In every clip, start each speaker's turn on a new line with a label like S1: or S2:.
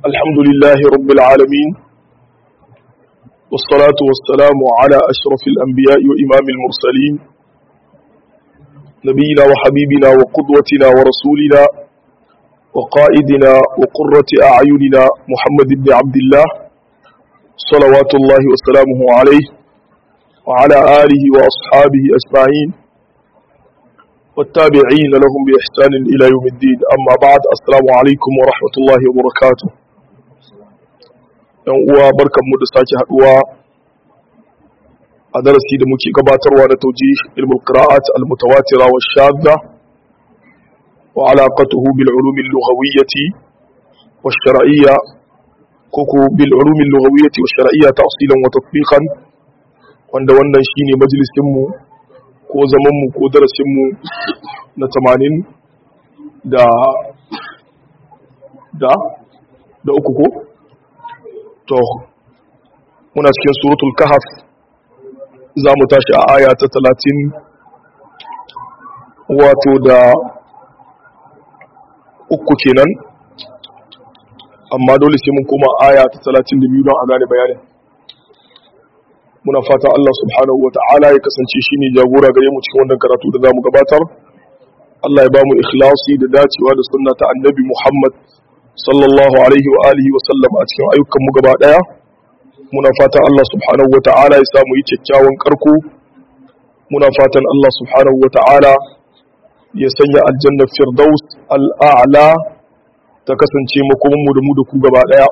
S1: الحمد لله رب العالمين والصلاة والسلام على أشرف الأنبياء وإمام المرسلين نبينا وحبيبنا وقدوتنا ورسولنا وقائدنا وقرة أعيننا محمد بن عبد الله صلوات الله وسلامه عليه وعلى آله وأصحابه أجمعين والتابعين لهم بإحسان إلى يوم الدين أما بعد السلام عليكم ورحمة الله وبركاته ‘yan uwa barkanmu da sake haduwa a darasi da muke gabatarwa na tauji ilmul qira'at al-mutawatira wa shadda wa alaqatuhu bil ulum al-lughawiyyati wa shar'iyya koko bil ulum al-lughawiyyati wa shar'iyya ta'silan wa tatbiqan wanda wannan shine majalisin mu ko zaman mu ko darasin mu na 80 da da da uku ko to muna cikin suratul kahf za mu tashi a aya ta talatin wato da uku kenan amma dole sai mun koma aya ta talatin da biyu don a gane bayanin muna fata Allah subhanahu wa ta'ala ya kasance shi ne jagora gare mu cikin wannan karatu da za mu gabatar Allah ya ba mu ikhlasi da dacewa da sunna ta annabi Muhammad sallallahu alaihi wa alihi wa sallam a cikin ayyukan mu gaba daya muna fatan Allah subhanahu wa ta'ala ya samu yi kyakkyawan karko muna fatan Allah subhanahu wa ta'ala ya sanya aljanna firdaus al'a'la ta kasance makomin mu da mu da ku gaba daya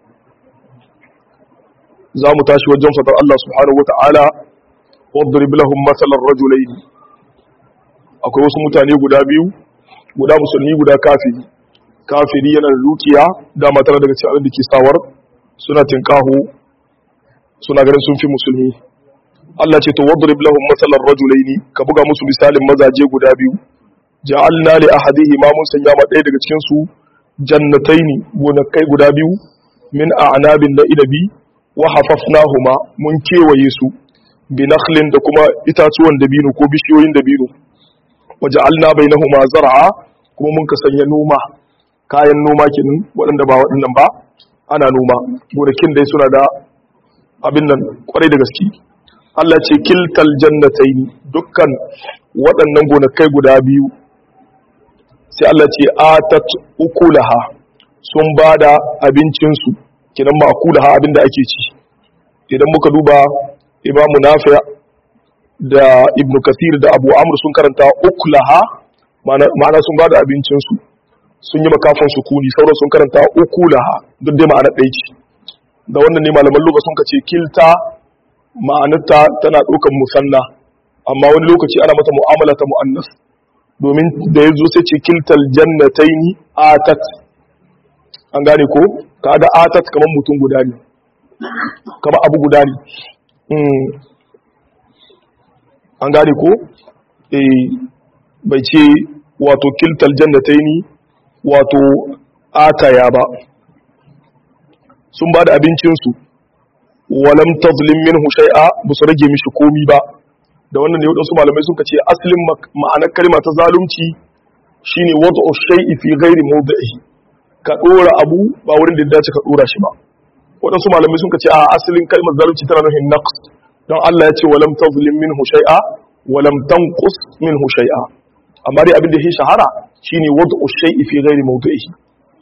S1: za mu tashi wajen fatar Allah subhanahu wa ta'ala wadrib lahum mathalan rajulayn akwai wasu mutane guda biyu guda musulmi guda kafiri kafiri yana da dukiya dama tana daga cikin da ke sawar suna tinkahu suna ganin sun fi musulmi Allah ce to wadrib lahum masalan rajulaini ka buga musu misalin mazaje guda biyu ja'alna li ahadihi ma mun sanya ma ɗaya daga cikin su jannataini gonakai guda biyu min a'nabin da inabi wa hafafnahuma mun kewaye su bi nakhlin da kuma itatuwan dabino ko bishiyoyin dabino wa ja'alna bainahuma zar'a kuma mun ka sanya noma kayan noma kenan waɗanda ba waɗannan ba ana noma gonakin dai suna da abin nan kwarai da gaske Allah ce kiltal jannataini dukkan waɗannan gonakai guda biyu sai Allah ce atat ukulaha sun bada abincin su kenan ma akulaha abin da ake ci idan muka duba Imam Nafi da Ibn Kathir da Abu Amr sun karanta ukulaha ma'ana sun bada abincin su sun yi makafin sukuni sauran sun karanta uku laha duk dai ma'anar ɗaya ce da wannan ne malaman lokaci sun kace kilta ma'anarta tana ɗaukar musanna amma wani lokaci ana mata mu'amala ta mu'annas domin da ya zo sai ce kiltal jannataini atat an gane ko kaga atat kamar mutum guda ne kamar abu guda ne an gane ko eh bai ce wato kiltal jannataini wato ataya ba sun ba da abincinsu walam tazlim minhu shay'a ba su rage mishi komi ba da wannan ne wadansu malamai sun ce asalin ma'anar kalma ta zalunci shine wad'u shay'i fi ghairi mawdi'ihi ka dora abu ba wurin da ya dace ka dora shi ba wadansu malamai sun ce a asalin kalmar zalunci tana nufin naqs don Allah ya ce walam tazlim minhu shay'a walam tanqus minhu shay'a amma dai abin da ya shahara shine wad'u shay'i fi ghairi mawdi'ihi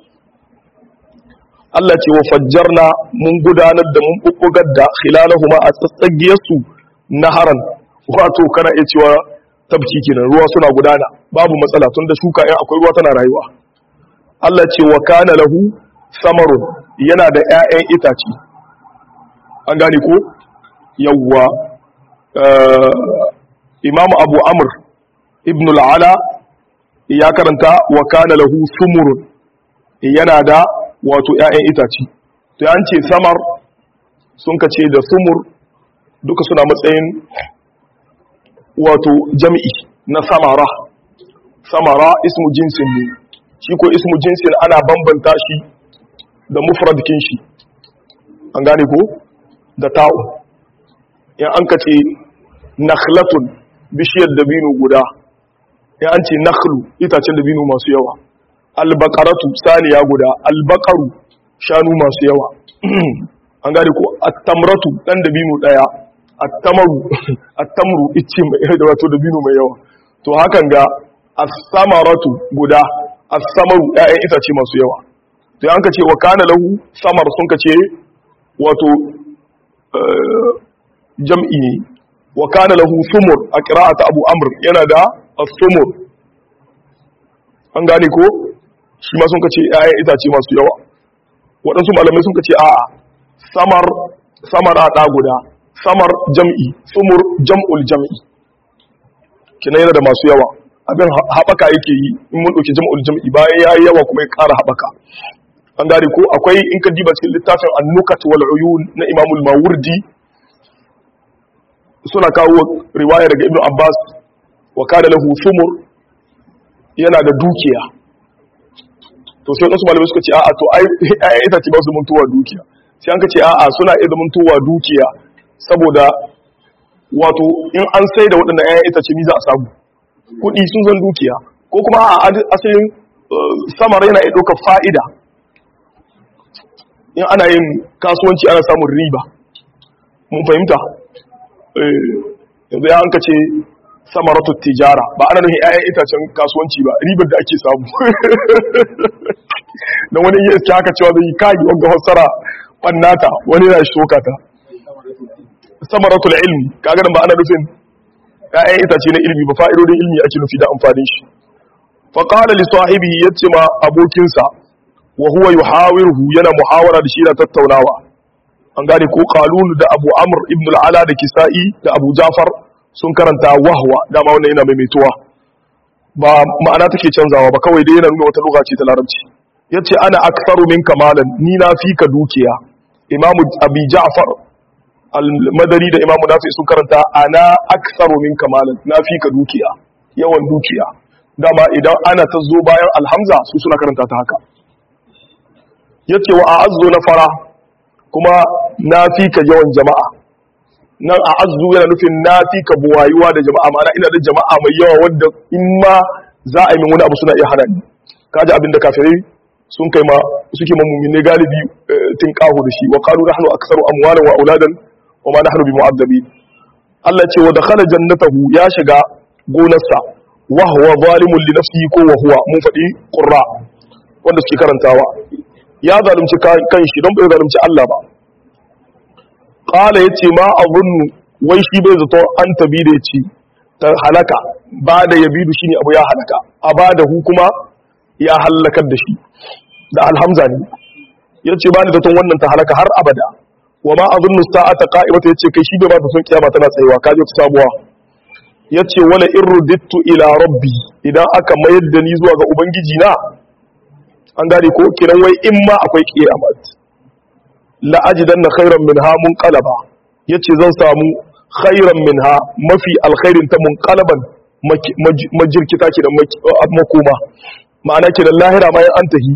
S1: Allah ce wa fajjarna mun gudanar da mun bubbugar da khilalahuma a tsatsagiyar su naharan wato kana iya cewa tabki kenan ruwa suna gudana babu matsala tunda shuka in akwai ruwa tana rayuwa Allah ce wa kana lahu samarun yana da ƴaƴan itace an gane ko yawwa Imam Abu Amr ibn al-Ala ya karanta wa kana lahu sumurun yana da wato ƴaƴan itace to an ce samar sun kace da sumur duka suna matsayin wato jami'i na samara samara ismu jinsin ne shi ko ismu jinsin ana bambanta shi da mufradkin shi an gane ko da ta'u in an kace nakhlatun bishiyar dabino guda ya an ce nakhlu itacen dabino masu yawa albaqaratu saniya guda albaqaru shanu masu yawa an gane ko at-tamratu dan dabino daya at-tamaru at-tamru ice mai da wato dabino mai yawa to hakan ga as-samaratu guda as-samaru ƴaƴan itace masu yawa to an ka ce wa kana lahu samar sun ka ce wato jam'i ne wa kana lahu sumur a qira'at abu amr yana da as-sumur an gane ko shi ma sun ka ce ƴaƴan itace masu yawa waɗansu malamai sun ka ce a'a samar samar a ɗa guda samar jam'i sumur jam'ul jam'i kina yana da masu yawa abin haɓaka yake yi in mun ɗauki jam'ul jam'i bayan ya yi yawa kuma ya ƙara haɓaka an gane ko akwai in ka diba cikin littafin annukat wal uyun na imamul mawurdi suna kawo riwaya daga ibnu abbas wa kana lahu sumur yana da dukiya to sai wasu malamai suka ce a'a to ai ai ita ce ba su muntuwa dukiya sai an ka ce a'a suna iya zamantowa dukiya saboda wato in an sai da waɗanda ƴaƴan itace ni za a samu kuɗi sun zan dukiya ko kuma a asalin samar yana iya ɗaukar fa'ida in ana yin kasuwanci ana samun riba mun fahimta yanzu ya hanka ce samaratu tijara ba ana nufin 'ya'yan itacen kasuwanci ba ribar da ake samu na wani yi iske haka cewa zai kayi wanga fassara ɓannata wani na shoka ta samaratul ilmi kaga nan ba ana nufin 'ya'yan itace na ilmi ba fa'idodin ilmi ake nufi da amfanin shi faƙala li sahibi yace ma abokinsa wa huwa yuhawiruhu yana muhawara da shi na tattaunawa an gane ko qalun da abu amr ibn al-ala da kisa'i da abu jafar sun karanta wahwa dama wannan yana maimaituwa ba ma'ana take canzawa ba kawai dai yana nuna wata lugha ce ta larabci yace ana aktharu minka malan ni na fi ka dukiya imamu abi ja'far al-madani da imamu nafi sun karanta ana aktharu minka malan na fi ka dukiya yawan dukiya dama idan ana ta zo bayan alhamza su suna karanta ta haka yace wa a'azzu na fara kuma na fi ka yawan jama'a nan a'azzu yana nufin na fi ka buwayuwa da jama'a ma'ana ina da jama'a mai yawa wanda in ma za a yi min wani abu suna iya hana ni kaji abin da kafirai sun kai ma suke ma mu'mine galibi tin kahu da shi wa qalu nahnu aktsaru amwalan wa auladan wa ma nahnu bimu'azzabin Allah ce wa dakhala jannatahu ya shiga gonarsa wa huwa zalimun li nafsihi ko wa huwa mun faɗi qurra wanda suke karantawa ya zalunci kan shi don bai zalunci Allah ba qala yace ma azunnu wai shi bai zato an tabi da yace ta halaka ba da yabidu shine abu ya halaka a ba da hu kuma ya halakar da shi da alhamza ne yace ba ni zaton wannan ta halaka har abada wa ma azunnu sa'ata qa'imata yace kai shi bai ba ta son kiyama tana tsayewa kaje ta sabuwa yace wala irudittu ila rabbi idan aka mayar da ni zuwa ga ubangiji na an gane ko kiran wai in ma akwai kiyamat la ajidanna khairan minha munqalaba yace zan samu khairan minha mafi alkhairin ta munqalaban majirkita ke da makoma ma'ana ke da lahira bayan an tahi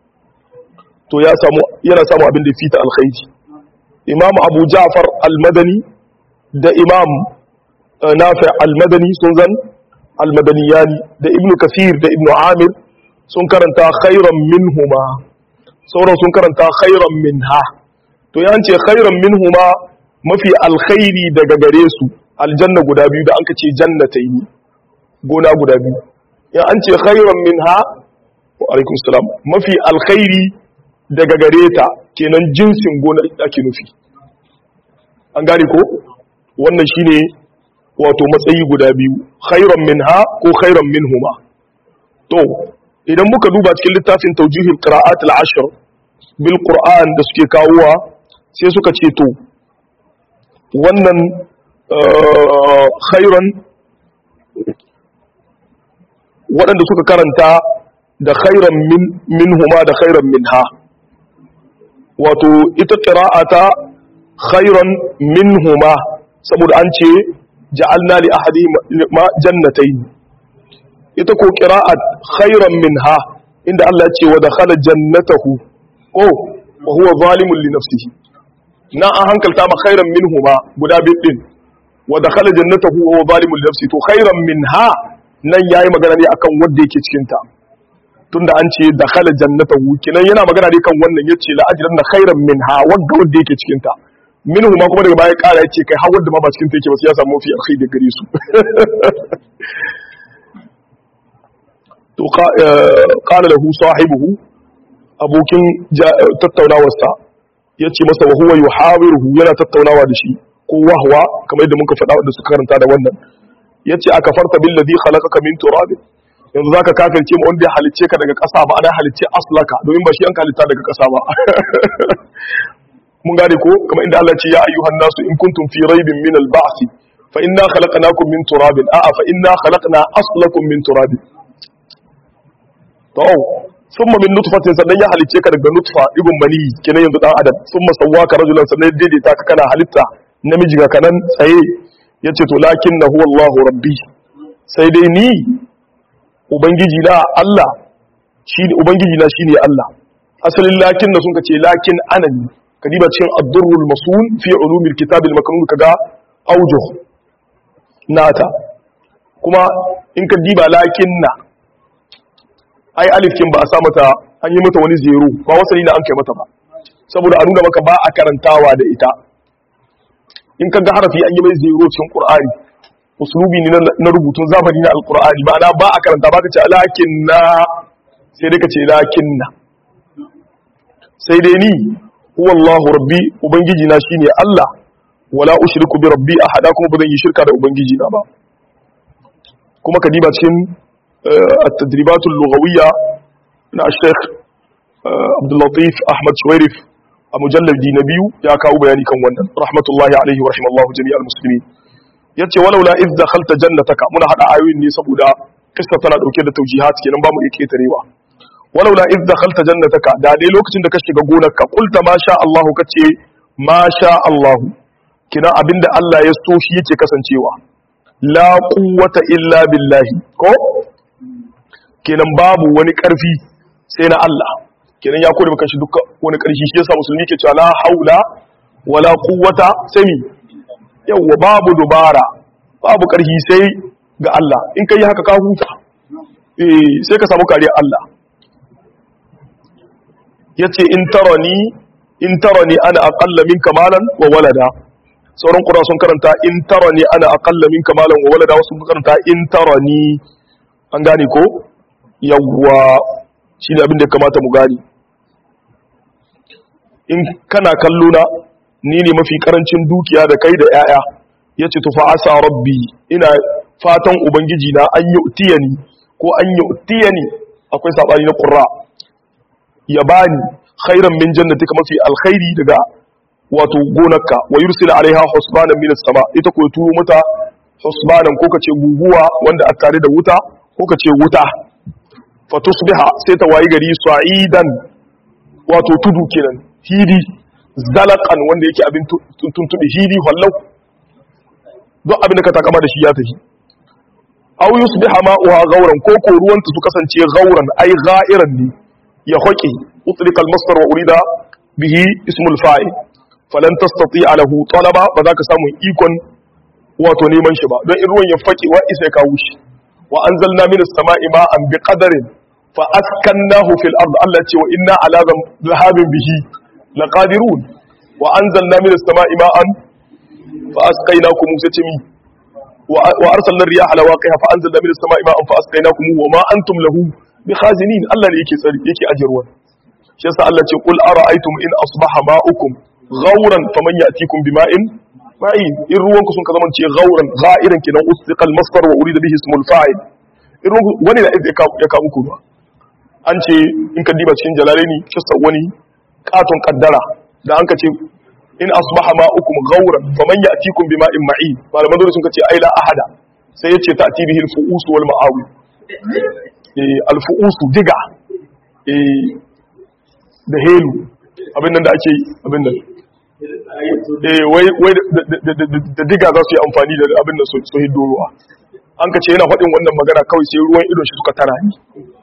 S1: to ya samu yana samu abin da fita alkhairi imam abu ja'far al-madani da imam nafi al-madani sun zan al-madaniyani da ibnu kasir da ibnu amir sun karanta khairan minhuma sauran sun karanta khairan minha to ya ce khairan minhuma mafi alkhairi daga gare su aljanna guda biyu da an ka ce jannataini gona guda biyu ya an ce khairan minha wa alaikum salam mafi alkhairi daga gare ta kenan jinsin gona ake nufi an gane ko wannan shine wato matsayi guda biyu khairan minha ko khairan minhuma to idan muka duba cikin littafin taujihil qira'at al-ashr bil qur'an da suke kawowa sai suka ce to wannan khairan waɗanda suka karanta da khairan min minhuma da khairan minha wato ita qira'ata khairan minhuma saboda an ce ja'alna li ahadihima jannatayn ita ko qira'at khairan minha inda Allah ya ce wa dakhala jannatahu ko wa huwa zalimun li nafsihi na an hankalta ma khairan minhuma guda bidin wa dakhala jannatahu wa huwa zalimun li nafsihi to khairan minha nan yayi magana ne akan wanda yake cikin ta tunda an ce dakhala jannatahu kinan yana magana ne kan wannan yace la ajranna khairan minha wanda wanda yake cikin ta minhu ma kuma daga baya kara yace kai har wanda ma ba cikin ta yake ba sai ya samu fi alkhairi da gare su to qala lahu sahibuhu abokin tattaunawarsa yace masa wa huwa yuhawiruhu yana tattaunawa da shi ko wahwa kamar yadda muka faɗa wanda suka karanta da wannan yace aka farta bil ladhi khalaqaka min turab yanzu zaka kafirce mu wanda ya halicce ka daga ƙasa ba ana halicce aslaka domin ba shi an halitta daga ƙasa ba mun gane ko kamar inda Allah ya ce ya ayyuhan nasu in kuntum fi raibin min al ba'th fa inna khalaqnakum min turabin a'a fa inna khalaqna aslakum min turabin to summa min nutfatin sannan ya halice ka daga nutfa ibn mani kenan yanzu dan adam summa sawwaka rajulan sannan ya daidaita ka kana halitta namiji ga kanan tsaye yace to lakinna huwa Allahu rabbi sai dai ni ubangiji na Allah shine ubangiji na shine Allah asalin lakinna sun ce lakin anani kadiba cikin ad-durrul masul fi ulumil kitab al-maknun kaga aujuh nata kuma in ka diba lakinna ai alif kin ba a sa mata an yi mata wani zero ba wasali na an kai mata ba saboda a nuna maka ba a karantawa da ita in ka ga harafi an yi mai zero cikin qur'ani uslubi ne na rubutun zamani na alqur'ani ma'ana ba a karanta ba ka ce lakinna sai dai ka ce lakinna sai dai ni huwa Allahu rabbi ubangiji na shine Allah wala ushriku bi rabbi ahada kuma ba zan yi shirka da ubangiji na ba kuma ka diba cikin التدريبات اللغوية na Sheikh Abdullatif Ahmad Shuwairif a mujallar Dinabiyu ya kawo bayani kan wannan rahmatullahi alaihi wa rahimallahu jami'al muslimin yace walau la iz dakhalta jannataka muna hada ayoyin ne saboda kissa tana dauke da taujihat kenan ba mu iya ketarewa walau la iz dakhalta jannataka da dai lokacin da ka shiga gonarka qulta ma sha Allah kace ma sha Allah kina abinda Allah ya so shi yake kasancewa la quwwata illa billahi ko kenan babu wani ƙarfi sai na Allah kenan ya kore maka shi duka wani ƙarfi shi yasa musulmi ke cewa la haula wala quwwata sai mi yawa babu dubara babu ƙarfi sai ga Allah in kai haka ka huta eh sai ka samu kariya Allah yace in tarani in tarani ana aqalla minka malan wa walada sauran qura sun karanta in tarani ana aqalla minka malan wa walada wasu sun karanta in tarani an gane ko yawwa shi ne abin da kamata mu gani in kana kallo na ni ne mafi karancin dukiya da kai da 'ya'ya ya ce tufa asa rabbi ina fatan ubangiji na an yi utiyani ko an yi utiyani akwai saɓani na ƙurra ya bani khairan min jannati ka mafi alkhairi daga wato gonarka wa yursila alaiha husbanan min sama ita ko turo mata husbanan ko kace guguwa wanda a tare da wuta ko kace wuta fatusbiha sai ta wayi gari sa'idan wato tudu kenan hidi zalaqan wanda yake abin tuntubi hidi wallau don abin da ka takama da shi ya tafi aw yusbiha ma'uha ghauran ko ko ruwanta su kasance ghauran ai gha'iran ne ya hoƙi utlika al-masdar wa urida bihi ismul fa'il falan tastati'a lahu talaba ba za ka samu ikon wato neman shi ba don in ruwan ya faƙi wa isa ya kawo shi wa anzalna minas sama'i ma'an biqadarin fa askannahu fil ard Allah ce wa inna ala dhahabin bihi laqadirun wa anzalna minas sama'i ma'an fa asqaynakum musatimi wa arsalna riyaha lawaqiha fa anzalna minas sama'i ma'an fa asqaynakum wa ma antum lahu bikhazinin Allah ne yake tsari yake ajirwa shi yasa Allah ce qul ara'aytum in asbaha ma'ukum ghawran faman ya'tikum bima'in ma'in in ruwanku sun ka zama ce ghawran gha'iran kinan ustiqal masdar wa urida bihi ismul fa'il in ruwanku wani da ya kawo muku ruwa an ce in ka diba cikin jalalaini kissa wani katon kaddara da an ka ce in asbaha ma'ukum ghawran faman ya'tikum bima'in ma'in malaman dole sun ka ce ai la ahada sai ya ce ta'ti bihi al-fu'us wal ma'awi al-fu'us diga da helu abin nan da ake abin nan wai da diga za su yi amfani da abin da su hiddo ruwa an ka ce yana faɗin wannan magana kawai sai ruwan idon shi suka tara ni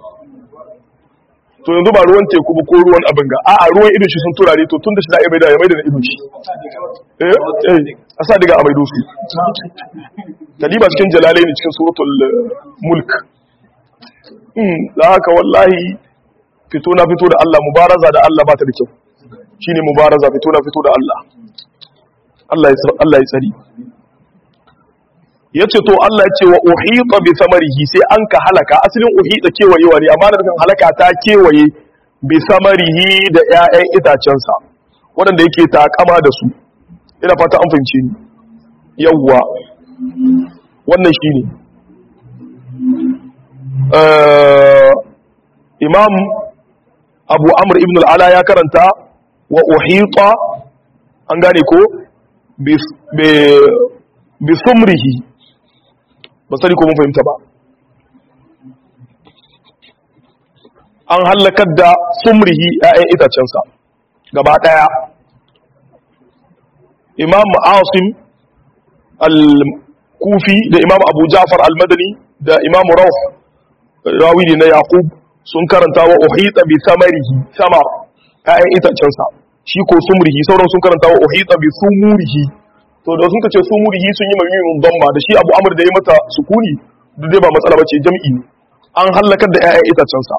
S1: to yanzu ba ruwan teku ba ko ruwan abin ga a'a ruwan idon shi sun turare to tun da shi da ya maida ya maida na idon shi eh eh a sa diga a maido su kadiba cikin jalalai ne cikin suratul mulk da haka wallahi fito na fito da Allah mubaraza da Allah ba ta da kyau shine mubaraza fito na fito da Allah Allah ya Allah ya tsari yace to Allah ya ce wa uhita bi samarihi sai an ka halaka asalin uhita kewayewa ne amma da kan halaka ta kewaye bi samarihi da ƴaƴan itacensa waɗanda yake takama da su ina fata an fahimce ni yawwa wannan shine imam abu amr ibn al'ala ya karanta wa uhita an gane ko bi sumrihi ba sani ko mun fahimta ba an hallakar da sumrihi ‘ya'yan itacensa gaba ɗaya imam asim al-kufi da imam abu ja'far al-madani da imam rauf rawi ne na yaqub sun karanta wa uhita bi samarihi samar ƴaƴan itacensa shi ko sumrihi sauran sun karanta wa uhita bi sumurihi to da sun kace sumurihi sun yi mamimin damma da shi abu amr da ya mata sukuni duk dai ba matsala bace jam'i ne an halakar da ƴaƴan itacensa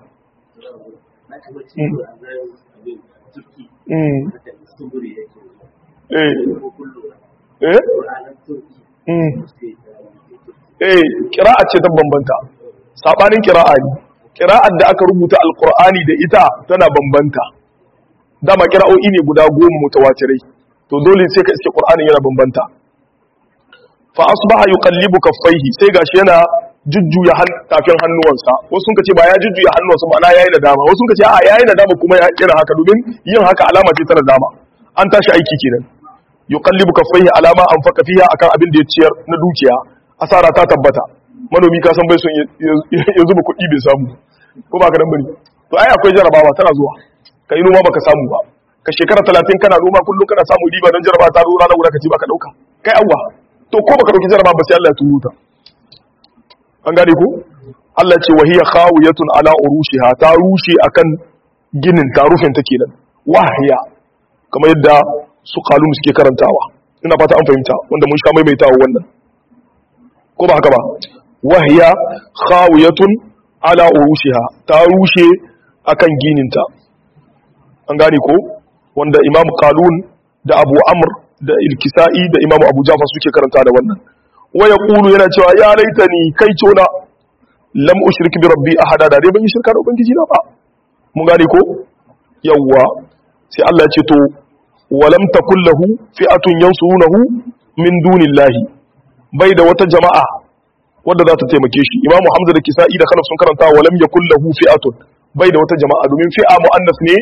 S1: eh kira'a ce ta bambanta sabanin kira'a ne kira'ar da aka rubuta alkur'ani da ita tana bambanta dama kira'o'i ne guda goma mutawatirai to dole sai ka iske qur'anin yana bambanta fa asbaha yuqallibu kaffaihi sai gashi yana jujjuya tafin hannuwansa wasu sun ce ba ya jujjuya hannuwansa ma'ana yayi da dama wasu sun ce a yayi da dama kuma ya kira haka domin yin haka alama ce ta dama an tashi aiki kenan yuqallibu kaffaihi alama anfaqa fiha akan abin da ya ciyar na dukiya asara ta tabbata manomi ka san bai son ya zuba kuɗi bai samu ko ba ka dan bane to ai akwai jarabawa tana zuwa ka yi noma baka samu ba ka shekara talatin kana noma kullum kana samu riba don jaraba ta zo ranar guda ka ci baka dauka kai awwa to ko baka dauki jaraba ba sai Allah ya turo ta an gane ko Allah ce wa hiya khawiyatun ala urushiha ta rushe akan ginin ta rufin ta kenan wahya kamar yadda su kalum suke karantawa ina fata an fahimta wanda mun sha maimaitawa wannan ko ba haka ba wahiya khawiyatun ala urushiha ta rushe akan gininta an gane ko wanda imam qalun da abu amr da ilkisa'i da imam abu jafar suke karanta da wannan wa yaqulu yana cewa ya laitani kai tona lam ushrik bi rabbi ahada da dai ban yi shirka da ubangiji na ba mun gane ko yawwa sai Allah ya ce to walam takul lahu fi'atun yansurunahu min dunillahi bai da wata jama'a wadda za ta taimake shi imamu hamza da kisa'i da khalaf sun karanta wa lam yakul lahu fi'atun bai da wata jama'a domin fi'a muannas ne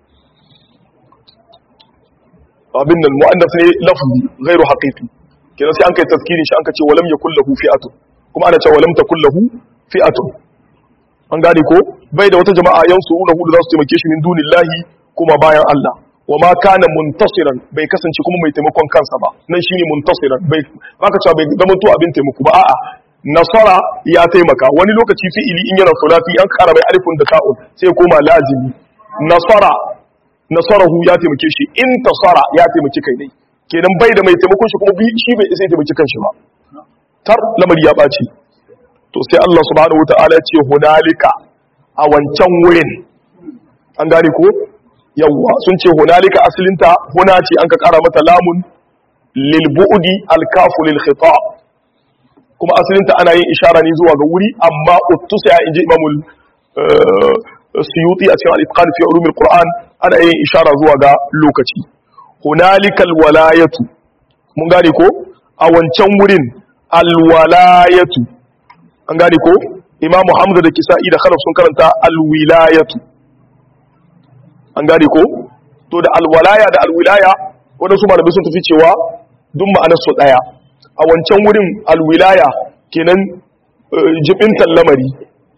S1: abin nan muannas ne lafzi ghairu haqiqi kenan sai an kai tazkiri shi an ka ce wa lam yakul lahu fi'atun kuma ana cewa wa lam takul lahu fi'atun an gane ko bai da wata jama'a yansurunahu da za su taimake shi min dunillahi kuma bayan Allah wa ma kana muntasiran bai kasance kuma mai taimakon kansa ba nan shine muntasiran bai baka cewa bai zama to abin taimako ba a'a nasara ya taimaka wani lokaci fi'ili in yana sulati an kara mai alifun da ta'un sai koma lazimi nasara nasarahu ya taimake shi in tasara ya taimaki kai ne kenan bai da mai taimakon shi kuma bi shi bai isa taimaki kanshi ba tar lamari ya ɓaci to sai Allah subhanahu wataala ya ce hunalika a wancan wurin an gane ko yawwa sun ce hunalika asalinta huna ce an ka kara mata lamun lil bu'di al kafu lil khitab kuma asalinta ana yin ishara ne zuwa ga wuri amma uttusa ya inji imamul suyuti a cikin al-itqan fi ulumil qur'an ana yin ishara zuwa ga lokaci hunalikal walayatu mun gane ko a wancan wurin alwalayatu an gane ko imamu hamza da kisa'i da khalaf sun karanta alwilayatu an gane ko to da alwalaya da alwilaya wadansu malamai sun tafi cewa duk ma'anar su daya a wancan wurin alwilaya kenan jibintan lamari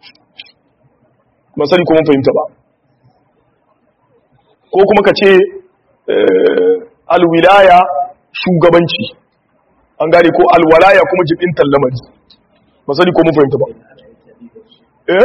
S1: ba sani kuma fahimta ba ko kuma ka ce alwilaya shugabanci an gane ko alwalaya kuma jibintan lamari ba sani kuma fahimta ba eh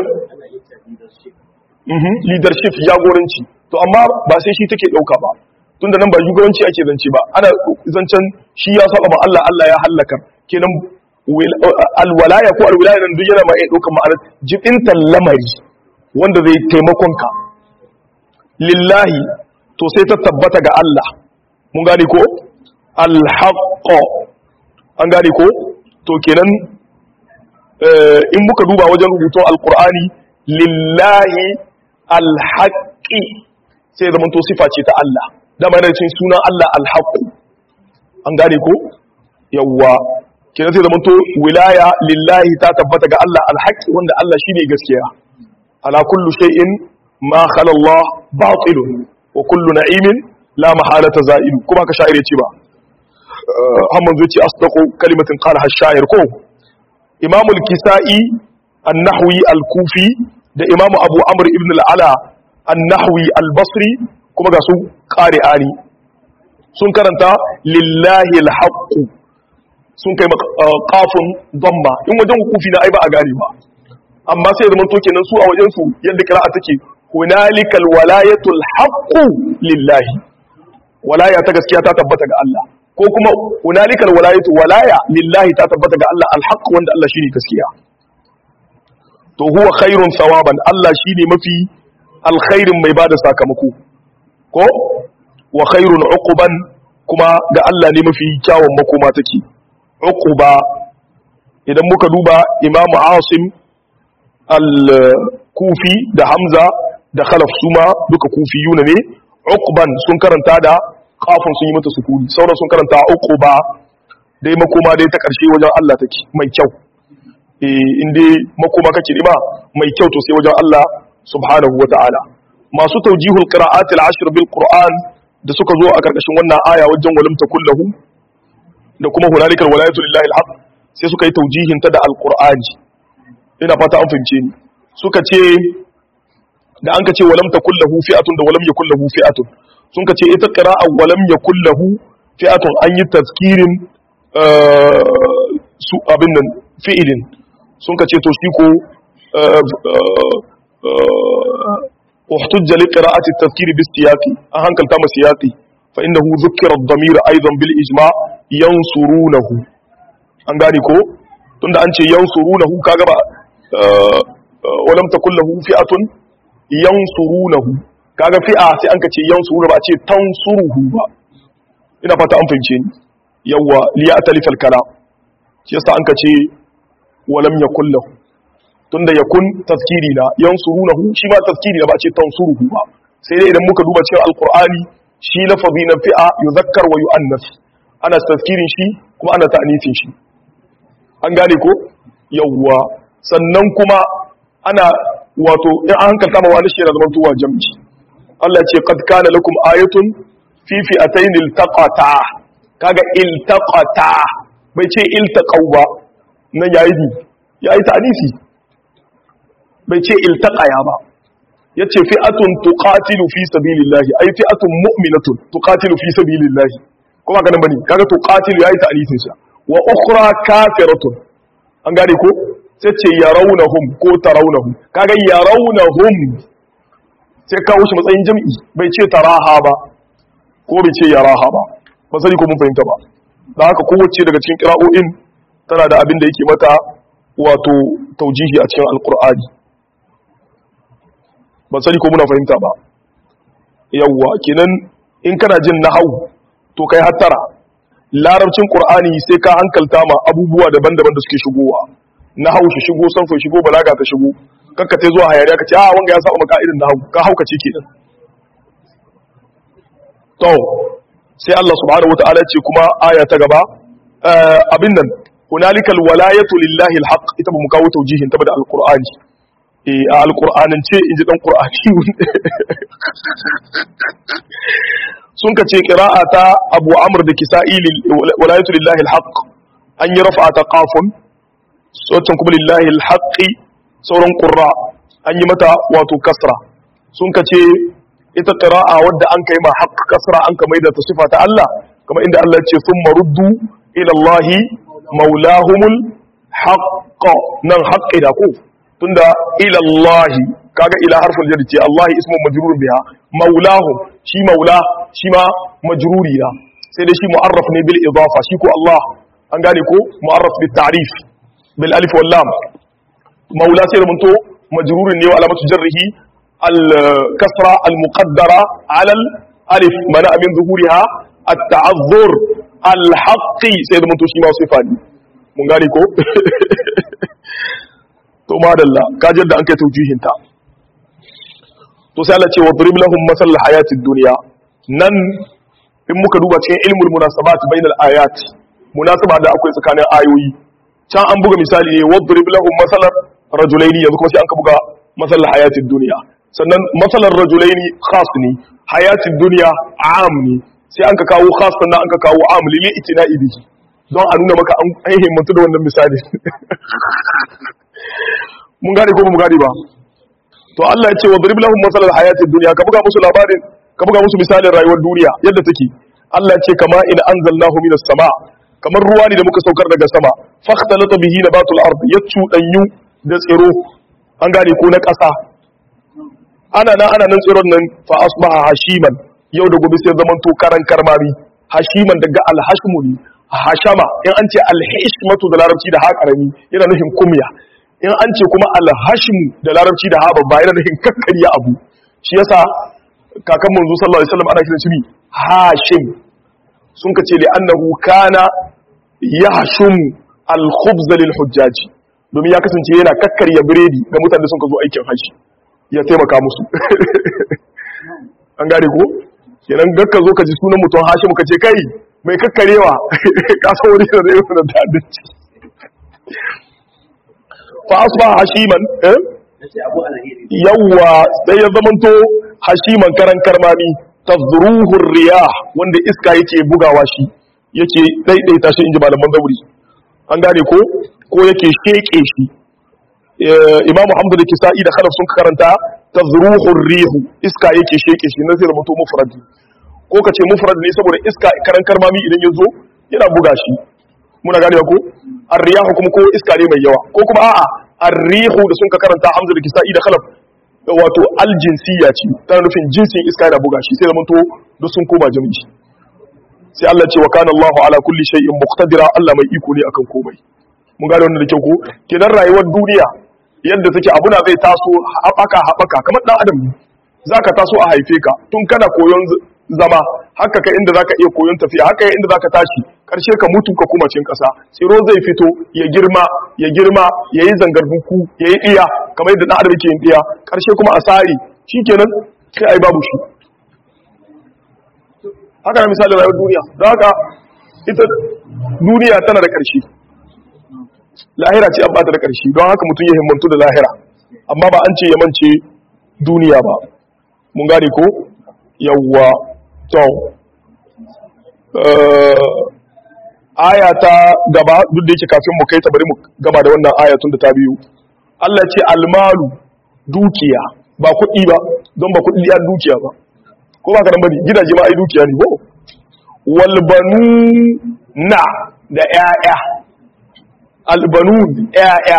S1: leadership jagoranci to amma ba sai shi take dauka ba tunda nan ba shugabanci ake zance ba ana zancen shi ya saba ma Allah Allah ya halaka kenan alwalaya ko alwilaya nan duk yana ma iya daukar ma'anar jibintan lamari wanda zai taimakonka lillahi to sai ta tabbata ga Allah mun gane ko alhaqqo an gane ko to kenan in muka duba wajen rubutun alqur'ani lillahi alhaqqi sai zaman to sifa ce ta Allah dama yana cikin sunan Allah alhaqqu an gane ko yawwa kenan sai zaman to wilaya lillahi ta tabbata ga Allah alhaqqi wanda Allah shine gaskiya ala kullu shay'in ma khala Allah batilun wa kullu na'imin la mahalata za'ilu kuma ka sha'ir yace ba hamman zuci asdaqu kalimatin qalaha ash-sha'ir ko imam al-kisa'i an-nahwi al-kufi da imam abu amr ibn al-ala an-nahwi al-basri kuma ga su qari'ani sun karanta lillahi al-haqq sun kai qafun damma in wajen kufi na ai ba a gane ba amma sai zaman to kenan su a wajen su yadda qira'a take hunalikal walayatul haqqu lillahi walaya ta gaskiya ta tabbata ga Allah ko kuma hunalikal walayatu walaya lillahi ta tabbata ga Allah alhaq wanda Allah shine gaskiya to huwa khairun thawaban Allah shine mafi alkhairin mai bada sakamako ko wa khairun uquban kuma ga Allah ne mafi kyawun makoma take uquba idan muka duba imamu asim al-kufi da hamza da khalaf suma duka kufiyuna ne uqban sun karanta da kafin sun yi mata sukuni sauran sun karanta uquba dai makoma dai ta karshe wajen Allah take mai kyau eh inde makoma kake nima mai kyau to sai wajen Allah subhanahu wata'ala masu tawjihul qira'at al-ashr bil qur'an da suka zo a karkashin wannan aya wajen walam takullahu da kuma hunalikal walayatu lillahi al-haq sai suka yi tawjihin ta da al-qur'ani ina fata an fahimce ni suka ce da an ka ce walam takul lahu fi'atun da walam yakul lahu fi'atun sun ka ce ita qira'a walam yakul lahu fi'atun an yi tazkirin su abin nan fi'ilin sun ka ce to shi ko احتج لقراءة التذكير بالسياق أهنكل تام سياقي فإنه ذكر الضمير أيضا بالإجماع ينصرونه أنغاني كو تند أنشي ينصرونه كاغبا ولم تكن له فئة yansurunahu kaga fi'a sai an kace yansuruna ba a ce tansuruhu ba ina fata an fahimce ni yawa li ya'talif al-kalam shi yasa an kace walam yakul lahu tunda yakun tazkiri na yansurunahu shi ma tazkiri na ba a ce tansuruhu ba sai dai idan muka duba cikin alqur'ani shi lafazi na fi'a yuzakkar wa yu'annas ana tazkirin shi kuma ana ta'nifin shi an gane ko yawa sannan kuma ana wato in an hankalta ma wani shi yana zama tuwa jamci Allah ce qad kana lakum ayatun fi fi'atayn iltaqata kaga iltaqata bai ce iltaqau ba nan yayi bi yayi ta'nisi bai ce iltaqaya ba yace fi'atun tuqatilu fi sabilillahi ay fi'atun mu'minatun tuqatilu fi sabilillahi kuma kana bane kaga tuqatilu yayi ta'nisin sa wa ukhra kafiratun an gane ko sai ce ya raunahum ko ta raunahum kaga ya raunahum sai kawo shi matsayin jam'i bai ce taraha ba ko bai ce yaraha ba ba sani ko mun fahimta ba da haka kowace daga cikin kira'o'in tana da abin da yake mata wato taujihi a cikin alkur'ani ba sani ko muna fahimta ba yawwa kenan in kana jin nahau to kai hattara larabcin qur'ani sai ka hankalta ma abubuwa daban-daban da suke shigowa na hau shi shigo sanfa shigo balaga ta shigo kakka ta zuwa hayariya ka ce a wanga ya saba maka irin na hau ka hauka ce kenan to sai Allah subhanahu wataala ce kuma aya ta gaba abin nan hunalikal walayatu lillahi alhaq ita ba mu kawo taujihin ta da alqur'ani eh a alqur'anin ce inji dan qur'ani sun ka ce qira'a ta Abu Amr da Kisa'i walayatu lillahi alhaq an yi rafa ta qafun sautin kuma lillahi alhaƙi sauran ƙurra an yi mata wato kasra sun ka ce ita ƙira'a wadda an kai ma haƙ kasra an ka maida ta sifa ta Allah kama inda Allah ce sun maruddu ilallahi maulahumul haƙƙa nan haƙƙi da ku tunda ilallahi kaga ila harfin jar ce Allah ismun majrurun biha maulahum shi maula shi ma majruri na sai dai shi mu'arraf ne bil idafa shi ko Allah an gane ko mu'arraf bil ta'rif bil alif wal lam maula sai rumunto majrurin ne wa alamatu jarrihi al-kasra al-muqaddara ala al-alif mana min zuhuriha at-ta'azzur al-haqqi sai da mutu shi ma sifa ne mun gane ko to madalla kaji da an kai taujihin ta to sai Allah ce wa drib lahum masal hayatid dunya nan in muka duba cikin ilmul munasabat bainal ayat munasaba da akwai tsakanin ayoyi can an buga misali ne wadrib lahum masalan rajulaini yanzu kuma sai an ka buga masalan hayatid dunya sannan masalan rajulaini khas ne hayatid dunya am ne sai an ka kawo khas sannan an ka kawo am lili itina'i bihi don a nuna maka an himmatu da wannan misali mun gane ko ba mu gane ba to Allah ya ce wadrib lahum masalan hayatid dunya ka buga musu labarin ka buga musu misalin rayuwar duniya yadda take Allah ce kama in anzalnahu minas sama kamar ruwa ne da muka saukar daga sama fakhtalata bihi nabatul ard ya cudanyu da tsiro an gane ko na ƙasa ana nan ana nan tsiron nan fa asbaha hashiman yau da gobe sai zaman to karan karmami hashiman daga alhashmu ne hashama in an ce alhishmatu da larabci da haƙarami yana nufin kumya in an ce kuma alhashmu da larabci da ha babba yana nufin kakkariya abu shi yasa kakan manzo sallallahu alaihi wasallam ana kiran shi hashim sun ka ce li'annahu kana yahshum al-khubz lil hujjaj domin ya kasance yana kakkarya biredi ga mutanen da sun ka zo aikin haji ya taimaka musu an gane ko kenan gakka zo ka ji sunan mutum hashim ka ce kai mai kakkarewa ka san wani da zai yi da ta'addanci fa asba hashiman eh yawwa sai ya zamanto hashiman karan karmami tazruhu riyah wanda iska yake bugawa shi yake daidaita shi inji malaman zauri an gane ko ko yake sheke shi imam hamdu da kisa'i da khalaf sun karanta tazruhu rihu iska yake sheke shi nan sai da mutum mufrad ko ka ce mufrad ne saboda iska karan karmami idan ya zo yana buga shi muna gane ko ar-riyahu kuma ko iska ne mai yawa ko kuma a'a ar-rihu da sun ka karanta hamdu da kisa'i da khalaf wato aljinsiya ce tana nufin jinsin iska yana buga shi sai da mutu duk sun koma jami'i sai Allah ce wa kana Allahu ala kulli shay'in muqtadira Allah mai iko ne akan komai mun gane wannan da kyau ko kenan rayuwar duniya yadda take abuna zai taso haɓaka haɓaka kamar dan adam ne zaka taso a haife ka tun kana koyon zama haka kai inda zaka iya koyon tafiya haka inda zaka tashi karshe ka mutu ka kuma cin kasa tsiro zai fito ya girma ya girma yayi zangar buku yayi iya kamar yadda dan adam yake yin iya karshe kuma a sari shikenan sai ai babu shi haka na misali rayuwar duniya don haka ita duniya tana da karshe lahira ce an bata da karshe don haka mutum ya himmantu da lahira amma ba an ce ya mance duniya ba mun gane ko yawwa to aya ta gaba duk da yake kafin mu kai ta bari mu gama da wannan aya tun da ta biyu Allah ce almalu dukiya ba kuɗi ba don ba kuɗi ya dukiya ba ko ba ka nan bane gidaje ma ai dukiya ne ko wal na da ƴaƴa albanun ƴaƴa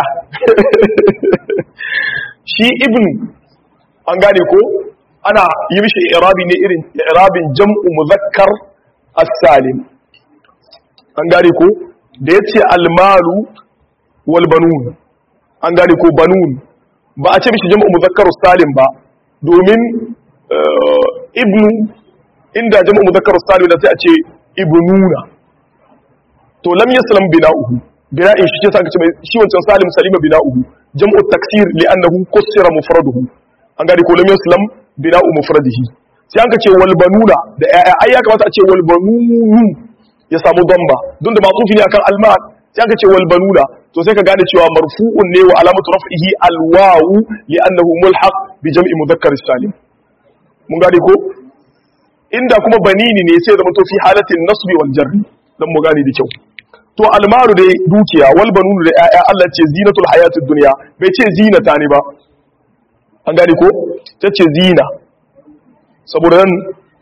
S1: shi ibn an gane ko ana yi mishi irabi ne irin irabin jam'u muzakkar as-salim an gane ko da yace almalu wal banun an gane ko banun ba a ce mishi jam'u muzakkar as-salim ba domin ibnu inda jam'u muzakkar as-salim da sai a ce ibnuna to lam yaslam bina'uhu bina'in shi ce sa ka ce shi wancan salim salima bina'uhu jam'u taksir li'annahu kusira mufraduhu an gane ko lam yaslam bina'u mufradihi sai an ka ce wal banuna da ai ai ya kamata a ce wal banunu ya samu damba don da matufi ne akan almal sai an ka ce wal banuna to sai ka gane cewa marfu'un ne wa alamatu raf'ihi al wawu li'annahu mulhaq bi jam'i mudhakkar salim mun gane ko inda kuma banini ne sai zama to fi halatin nasbi wal jarri dan mu gane da kyau to almaru dai dukiya wal banunu da ƴaƴa Allah ce zinatul hayatid dunya bai ce zinata ne ba an gane ko ta ce zina saboda nan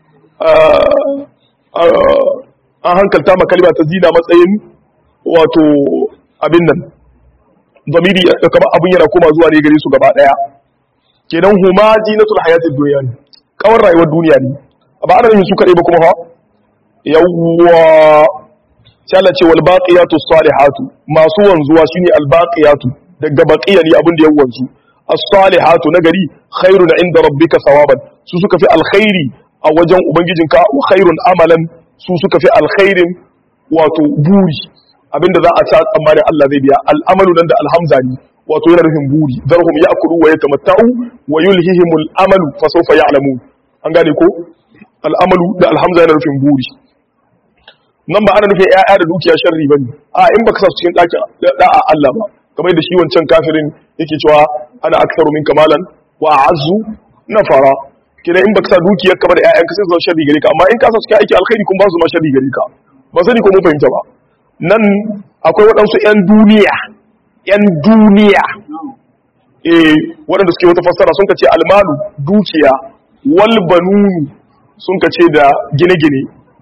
S1: an hankalta ma kalma ta zina matsayin wato abin nan zamiri kamar abin yana koma zuwa ne gare su gaba daya kenan huma zinatul hayatid dunya ne kawar rayuwar duniya ne ba ana yin su kadai ba kuma fa yawwa sai Allah ce wal baqiyatu salihatu masu wanzuwa shine al baqiyatu daga baqiya ne abin da ya wanzu as-salihatu nagari khairun inda rabbika thawaban su suka fi alkhairi a wajen ubangijinka wa khairun amalan su suka fi alkhairin wato buri abinda za a ta tsammanin Allah zai biya al'amalu nan da alhamza ne wato yana nufin buri zarhum ya'kulu wa yatamatta'u wa yulhihimul amalu fa sawfa ya'lamun an gane ko al'amalu da alhamza yana nufin buri nan ba ana nufin ƴaƴa da dukiya sharri bane a in baka sa su cikin ɗakin da'a Allah ba kamar da shi wancan kafirin yake cewa ana aktsaru min kamalan wa a'azzu nafara kina in baka sa dukiyar ka ba da ƴaƴan ka sai su zama sharri gare ka amma in ka sa su cikin aiki alkhairi kun ba su ma sharri gare ka ba sani ko mun fahimta ba nan akwai waɗansu ƴan duniya ƴan duniya eh waɗanda suke wata fassara sun ka ce almalu dukiya wal banunu sun ka ce da gine-gine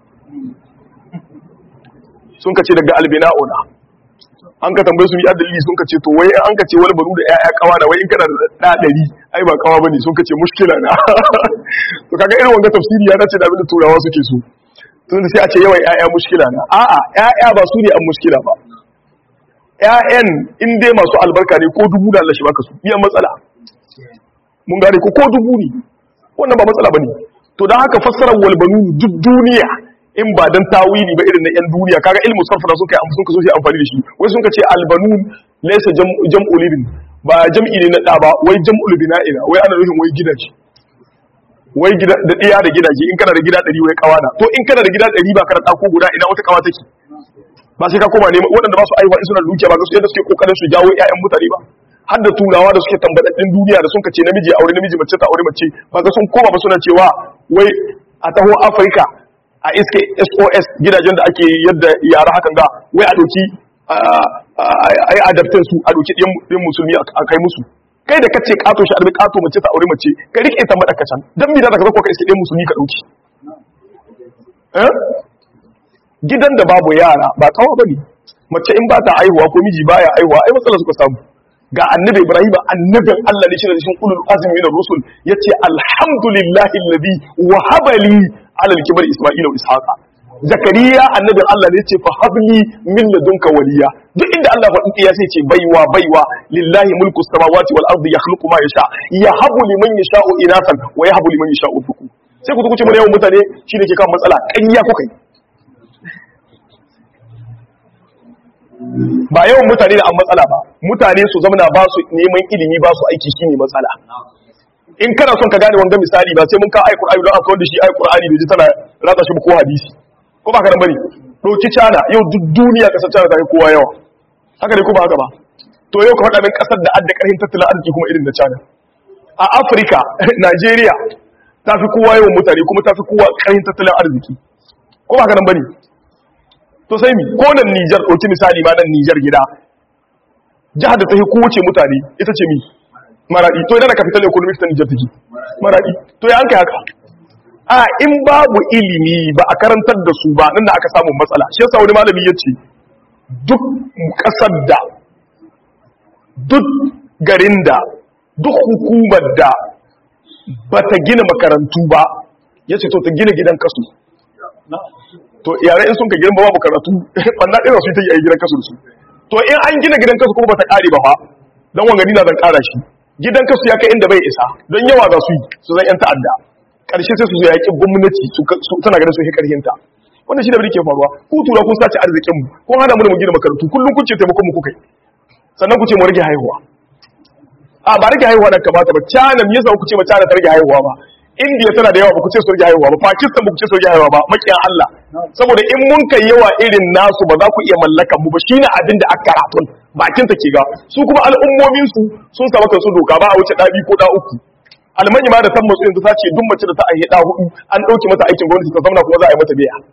S1: sun ka ce daga albina'una an ka tambaye su ni adalili sun ka ce to wai an ka ce wani banu da ƴaƴa kawa da wai in kana da ɗa ɗari ai ba kawa bane sun ka ce mushkila na to kaga irin wanga tafsiri ya dace da abin da turawa suke so tun da sai a ce yawan ƴaƴa mushkila na a'a ƴaƴa ba su ne an mushkila ba ƴaƴan in dai masu albarka ne ko dubu da Allah shi baka su iya matsala mun gane ko ko dubu ne wannan ba matsala bane to dan haka fassarar wal banun duk duniya in ba dan tawili ba irin na yan duniya kaga ilmu sarfa da suka yi sun ka so shi amfani da shi wai sun ka ce albanun laysa jam'u libin ba jam'i ne na da ba wai jam'ul bina'ina wai ana nufin wai gidaje wai gida da diya da gidaje in kana da gida 100 wai kawana to in kana da gida 100 ba ka da dako guda ina wata kawa take ba sai ka koma ne waɗanda ba su aiwa in suna da dukiya ba ga su yadda suke kokarin su jawo ƴaƴan mutane ba har da turawa da suke tambadaddin duniya da sun ka ce namiji aure namiji mace ta aure mace ba ga sun koma ba suna cewa wai a taho Afirka a iske sos gidajen da ake yadda yara hakan ga wai a doki a yi adaptin su a doki ɗin musulmi a kai musu kai da kace kato shi arbi kato mace ta aure mace ka rike ta mada kacan dan mi da ka zako ka iske ɗin musulmi ka dauki gidan da babu yara ba kawa bane mace in ba ta aihuwa ko miji baya aihuwa ai matsala suka samu ga annabi ibrahim annabin Allah ne shi da cikin ulul azmi min rusul yace alhamdulillahi alladhi wahaba li ala al-kibar isma'ila wa ishaqa zakariya annabin Allah ne yace fa habli min ladunka waliya duk inda Allah faɗi ya sai ce baiwa baiwa lillahi mulku samawati wal ardi yakhluqu ma yasha yahabu liman yasha'u inasan wa yahabu liman yasha'u dhukur sai ku kuce mun yawan mutane shi ne ke kan matsala ƙarya kuka yi ba yawan mutane da an matsala ba mutane su zamana ba su neman ilimi ba su aiki shine matsala in kana son ka gane wanga misali ba sai mun ka ayi qur'ani don akwai da shi ayi qur'ani bai ji tana rata shi ko hadisi ko ba ka nan bane doki cana yau duk duniya kasar cana ta yi kowa yawa haka ne ko ba haka ba to yau ka faɗa min kasar da adda karhin tattalin arziki kuma irin da cana a Afirka Najeriya ta fi kowa yawan mutane kuma ta fi kowa karhin tattalin arziki ko ba ka nan bane to sai mi ko nan Niger ɗauki misali ma nan Niger gida jihar da ta fi kowace mutane ita ce mi maradi to idan ka fitar da economics ta Niger take maradi to ya an kai haka a in babu ilimi ba a karantar da su ba nan da aka samu matsala shi yasa wani malami yace duk kasar da duk garin da duk hukumar da bata gina makarantu ba yace to ta gina gidan kasu to yare in sun ka girma babu karatu banda ɗaya su ta yi a gidan kasu da su to in an gina gidan kasu kuma bata ƙare ba fa don wangani na zan ƙara shi gidan kasu ya kai inda bai isa don yawa za su yi su zan yan ta'adda ƙarshe sai su zo yaƙi gwamnati tana ganin sun yi ƙarhinta wannan shi da ke faruwa ku tura kun sace arzikin mu kun hana mu da mu gina makarantu kullum kun ce taimakon mu kuka yi sannan ku ce mu rage haihuwa a ba rage haihuwa da kamata ba China me yasa ku ce ma China ta rage haihuwa ba India tana da yawa ba ku ce su rage haihuwa ba Pakistan ba ku ce su rage haihuwa ba makiyan Allah saboda in mun kai yawa irin nasu ba za ku iya mallakan mu ba shine abin da aka karatun bakin ta ke ga su kuma al'ummomin su sun saba kansu doka ba a wuce ɗabi ko ɗa uku almani ma da san matsu yanzu ta ce duk mace da ta aihe ɗa hudu an ɗauke mata aikin gwamnati ta zamana kuma za a yi mata biya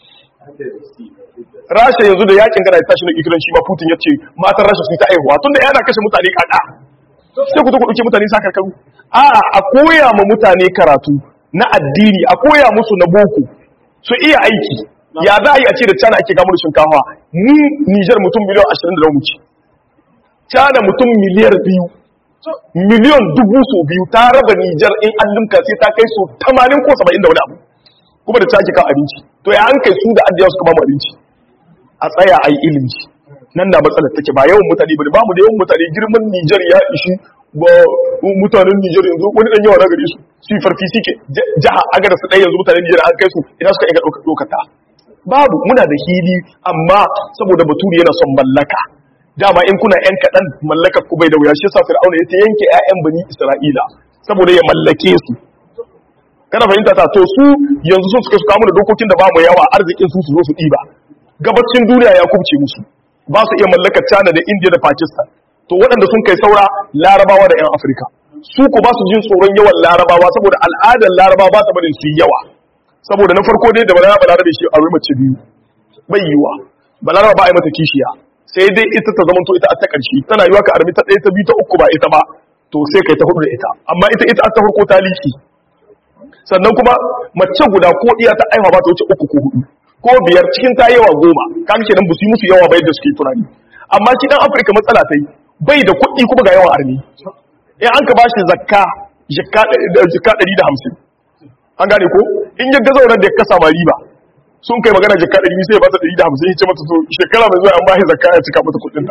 S1: rasha yanzu da yakin gana tashi na ikiran shi ma putin ya ce matan rasha su ta aihuwa tun da yana kashe mutane kada sai ku zo ku ɗauke mutane sa karkaru a a koya ma mutane karatu na addini a koya musu na boko su iya aiki ya za a yi a ce da cana ake gamar shinkafa mu nijar mutum miliyan ashirin da wuce cana mutum miliyar biyu miliyan dubu so biyu ta raba nijar in an limka sai ta kai so tamanin ko saba'in da wani abu kuma da take kan abinci to ya an kai su da addiya suka ba mu abinci a tsaya a yi ilimi nan da matsalar take ba yawan mutane bane ba mu da yawan mutane girman Nijar ya ishi ba mutanen Nijar yanzu wani dan yawa na gare su su yi farfi suke jaha agar su ɗaya yanzu mutanen Nijar an kai su ina suka iya ɗauka ɗaukata babu muna da hili amma saboda baturi yana son mallaka dama in kuna yan kaɗan mallakar ku bai da wuya shi sa fir'auna ya ta yanke 'ya'yan bani isra'ila saboda ya mallake su kana fahimta ta to su yanzu sun suka su kamu da dokokin da ba mu yawa arzikin su su zo su ɗiba gabacin duniya ya kubce musu ba su iya mallakar China da India da Pakistan to waɗanda sun kai saura larabawa da 'yan Afirka su ko ba su jin tsoron yawan larabawa saboda al'adar larabawa ba ta barin su yi yawa saboda na farko dai da balaraba balarabe shi a mace biyu bai yiwa balaraba ba a yi mata kishiya sai dai ita ta zamanto ita ta ƙarshe tana yiwa ka armi ta ɗaya ta biyu ta uku ba ita ba to sai kai ta hudu da ita amma ita ita ta farko ta liki sannan kuma mace guda ko iya ta aiwa ba ta wuce uku ko hudu ko biyar cikin ta yawa goma kan kenan ba su yi musu yawa ba yadda suke tunani amma shi dan afirka matsala ta yi bai da kuɗi kuma ga yawan armi in an ka ba shi zakka jikka ɗari da hamsin an gane ko in ya gaza wannan da ya kasa ma riba sun kai magana jikka ɗari sai ya ba ta ɗari da hamsin ya ce mata to shekara mai zuwa an ba shi zakka ya cika mata kuɗin ta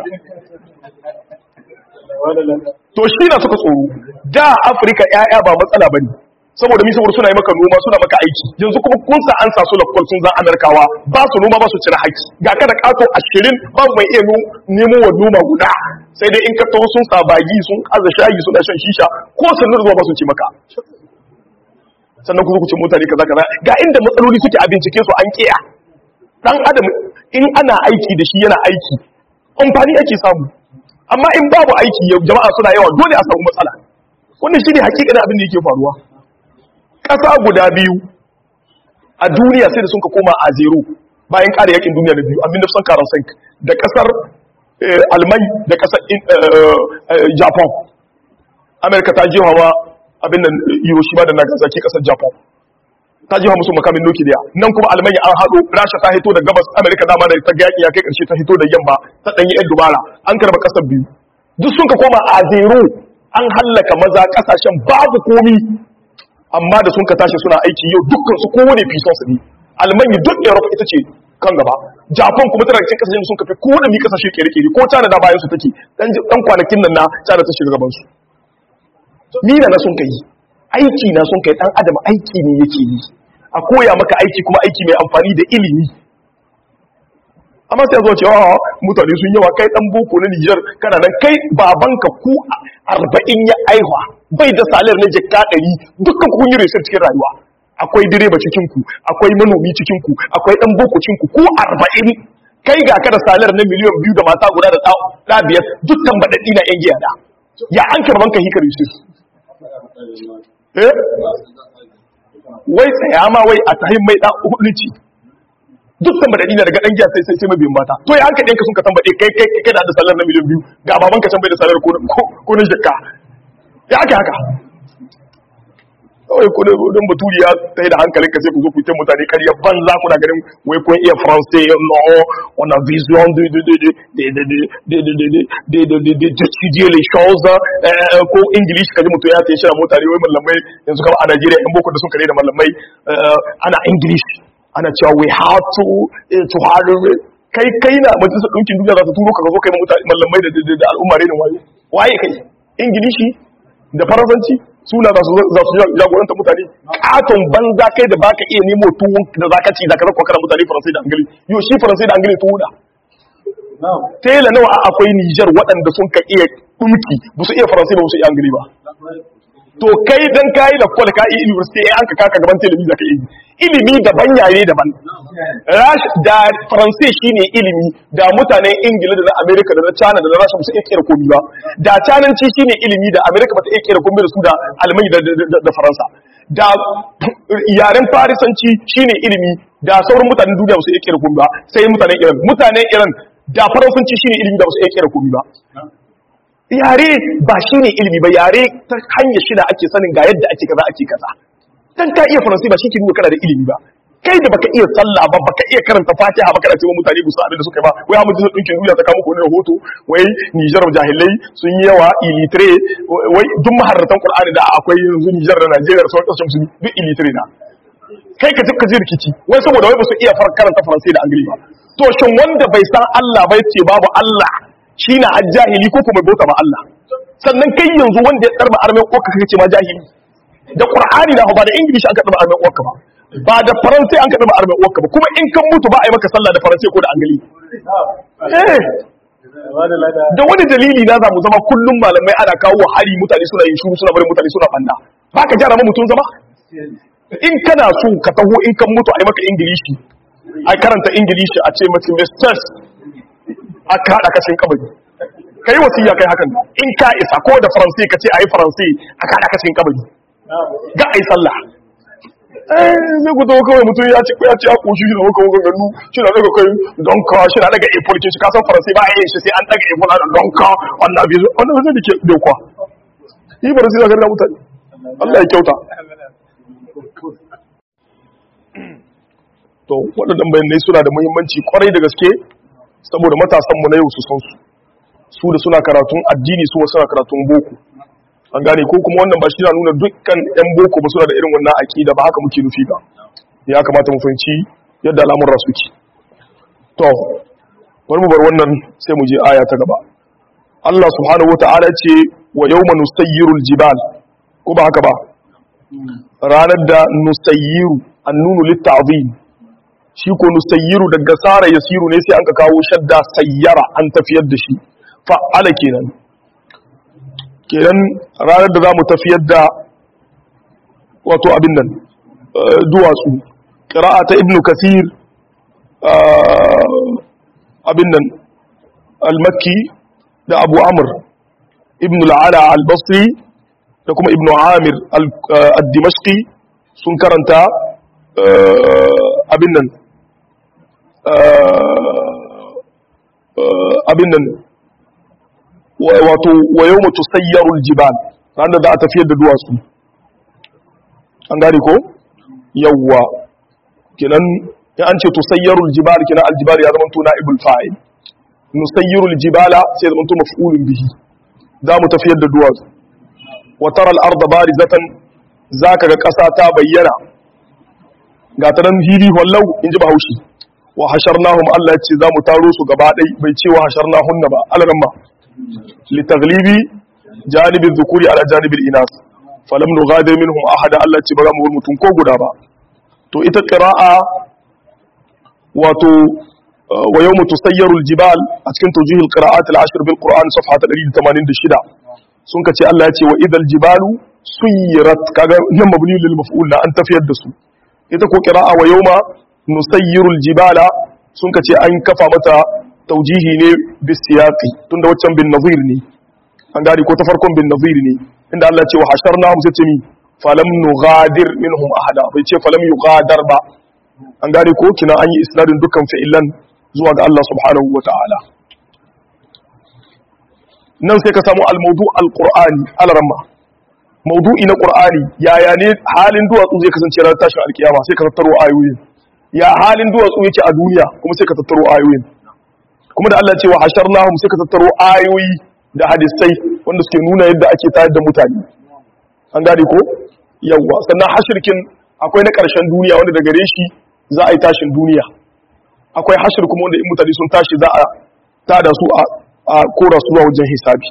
S1: to shi na suka tsoro da afirka 'ya'ya ba matsala ba ne saboda mi saboda suna yi maka noma suna maka aiki yanzu kuma kun sa an sa su lakwal sun zan amerikawa ba su noma ba su cire haki ga kada kato ashirin babu mai iya nemo wa noma guda sai dai in ka taho sun sa bagi sun aza shayi suna shan shisha ko sannan zuwa ba su ce maka sannan ku zo ku ce mutane kaza kaza ga inda matsaloli suke a bincike su an kiya dan adam in ana aiki da shi yana aiki amfani ake samu amma in babu aiki jama'a suna yawa dole a samu matsala wannan shine hakikanin abin da yake faruwa ƙasa guda biyu a duniya sai da sun ka koma a zero bayan ƙara yakin duniya da biyu abin da sun karan sank da ƙasar almai da ƙasar japan amerika ta jiwa wa abin da hiroshima da nagasaki ƙasar japan ta jiwa musu makamin nukiliya nan kuma almanya an haɗo rasha ta hito da gabas amerika dama da ta yaƙi ya kai ƙarshe ta hito da yamma ta ɗanyi yan dubara an karba ƙasar biyu duk sun ka koma a zero an hallaka maza ƙasashen babu komi amma da sun ka tashi suna aiki yau dukkan su kowane fison su ne almanya duk europe ita ce kan gaba japan kuma tana cikin kasashen da sun kafe kowane mi kasashe kere-kere ko china da bayan su take dan kwanakin nan na china ta shiga gaban su ni na sun kai aiki na sun kai dan adam aiki ne yake yi a koya maka aiki kuma aiki mai amfani da ilimi amma sai zuwa cewa mutane sun yawa kai dan boko na Niger kana nan kai babanka ku arba'in ya aihwa bai da salar na jikka ɗari dukkan kun yi research cikin rayuwa akwai direba cikin ku akwai manomi cikin ku akwai dan boko cikin ku ku arba'in kai ga ka da salar na miliyan biyu da mata guda da ɗa biyar dukkan baɗaɗɗi na yan giya da ya an karban ka hikar yusuf eh wai tsaya ma wai a tahin mai ɗan hudu ce dukkan baɗaɗi na daga ɗan giya sai sai mabiyan mata to ya hanka ɗinka sun ka tambaɗe kai kai kai da salar na miliyan biyu ga baban ka can bai da salar ko na jikka ya ake haka kawai kuna don baturi ya ta da hankalin ka sai ku zo ku yi mutane karya banza kuna ganin wai kun iya faransai no on a vision de de de de de de de de de de de de de d'étudier les choses ko english kaji mutum ya tayi shi mutane wai mallamai yanzu kama a Najeriya yan boko da sun kare da mallamai ana english ana cewa we have to to hard kai kai na majalisar ɗinkin duniya za ta turo ka zo kai mallamai da al'umma ne da waye waye kai ingilishi da faransanci suna za su jagoranta mutane katon banza kai da baka iya nemo tuwon da zaka ci zaka zakwa kana mutane faransai da angili yau shi faransai da angili tuwo da tela nawa akwai Nijar waɗanda sun ka iya dumki ba su iya faransai ba su iya angili ba to kai dan kayi da kwal ka yi university ai an ka kaka gaban telemi zaka yi ilimi daban yare daban rash da faransai shine ilimi da mutanen ingila da na america da na china da na rasha su iya kera komi ba da cananci shine ilimi da america ba ta iya kera komi da su da almai da faransa da yaren farisanci shine ilimi da sauran mutanen duniya ba su iya kera komi ba sai mutanen iran mutanen iran da faransanci shine ilimi da ba su iya kera komi ba yare ba shi ne ilimi ba yare ta hanyar shida ake sanin ga yadda ake kaza ake kaza dan ka iya faransi ba shi ke nuna kana da ilimi ba kai da baka iya sallah ba baka iya karanta fatiha ba kana cewa mutane ba su abin da suka yi ba wai amma jinsu dinkin duniya ta kawo muku wani rahoto wai Nijar jahilai sun yi yawa ilitre wai duk maharratan Qur'ani da akwai yanzu Nijar da Najeriya da sauran kasashen musulmi duk ilitre na kai ka ka ji rikici wai saboda wai ba su iya karanta faransi da angili ba to shin wanda bai san Allah bai ce babu Allah shi na ajahili ko kuma bauta ba Allah sannan kai yanzu wanda ya darba armen uwarka kake ce ma jahili da qur'ani da ba da ingilishi aka darba armen uwarka ba ba da faransai an ka darba armen uwarka ba kuma in kan mutu ba a yi maka sallah da faransai ko da angali eh da wani dalili na za mu zama kullum malamai ana kawo hari mutane suna yin shuru suna barin mutane suna banna ba ka gyara ma mutum zama in kana so ka taho in kan mutu a yi maka ingilishi a karanta ingilishi a ce maka misters a kaɗa kashin kabari ka yi wasiya kai hakan in ka isa ko da faransai ka ce a yi faransai a kaɗa kashin kabari ga a yi sallah eh zai ku taho kawai mutum ya ce ya ce a koshi shi na maka maka gannu shi na daga kai don ka shi na daga apple kin shi kasan faransai ba a yin shi sai an daga apple ana don ka wannan abin wannan zai da ke dokwa yi faransai na garin mutane Allah ya kyauta to waɗannan bayanai suna da muhimmanci kwarai da gaske saboda matasanmu na yau su san su su da suna karatun addini su suna karatun boko an gane ko kuma wannan ba shi na nuna dukkan yan boko ba suna da irin wannan aƙida ba haka muke nufi ba ya kamata mu fahimci yadda al'amuran suke to bari mu bar wannan sai mu je aya ta gaba Allah subhanahu wata'ala ce wa yawma nusayyirul jibal ko ba haka ba ranar da nusayyiru annunu litta'zim shi ko nusayyiru daga sara yasiru ne sai an ka kawo shadda sayyara an tafiyar da shi fa'ala kenan kenan ranar da zamu tafiyar da wato abin nan duwatsu qira'a ta ibnu kathir abin nan al-makki da abu amr ibnu al-ala al-basri da kuma ibnu amir al-dimashqi sun karanta abin nan abin nan wato wa yau mutu sayyarul jibal ran da za a tafiyar da duwatsu an gane ko yawwa kinan ya an ce tusayyarul jibal kinan aljibal ya zama tuna ibul fa'il nusayyirul jibala sai zama tuna maf'ulun bihi za mu tafiyar da duwatsu wa tara al-ardha barizatan zaka ga kasa ta bayyana ga ta nan hiri wallau in ji bahaushe wa hasharnahum Allah ya ce za mu taro su gaba ɗai bai ce wa hasharnahunna ba alaran ma litaglibi janibin zukuri ala janibin inas falam nughadir minhum ahada Allah ce ba za mu bar mutum ko guda ba to ita qira'a wato wa yawmu tusayyaru aljibal a cikin tawjihil qira'at al-ashr bil qur'an safha 186 sun kace Allah ya ce wa idal jibalu suyirat kaga nan mabni lil maf'ul an tafiyar da su ita ko qira'a wa yawma nusayyiru aljibala sun kace an kafa mata taujihi ne bis siyaqi tunda waccan bin nazir ne an gari ko ta farkon bin nazir ne inda Allah ce wa hasharna mu sai mi falam nughadir minhum ahada bai ce falam yughadar ba an gari ko kina an yi isnadin dukkan fi'ilan zuwa ga Allah subhanahu wataala nan sai ka samu al-mawdu al-qur'ani al-ramma mawdu'i na qur'ani yaya ne halin duwatsu zai kasance ranar tashin alkiyama sai ka tattaro ayoyin ya halin duwatsu yake a duniya kuma sai ka tattaro ayoyin kuma da Allah ce wa hasharnahum sai ka tattaro ayoyi da hadisai wanda suke nuna yadda ake tayar da mutane an gane ko yawa sannan hashirkin akwai na ƙarshen duniya wanda da gare shi za a yi tashin duniya akwai hashir kuma wanda in mutane sun tashi za a tada su a kora su zuwa wajen hisabi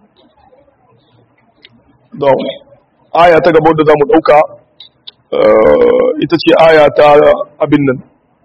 S1: don aya ta gaba da za mu ɗauka ita ce aya ta abin nan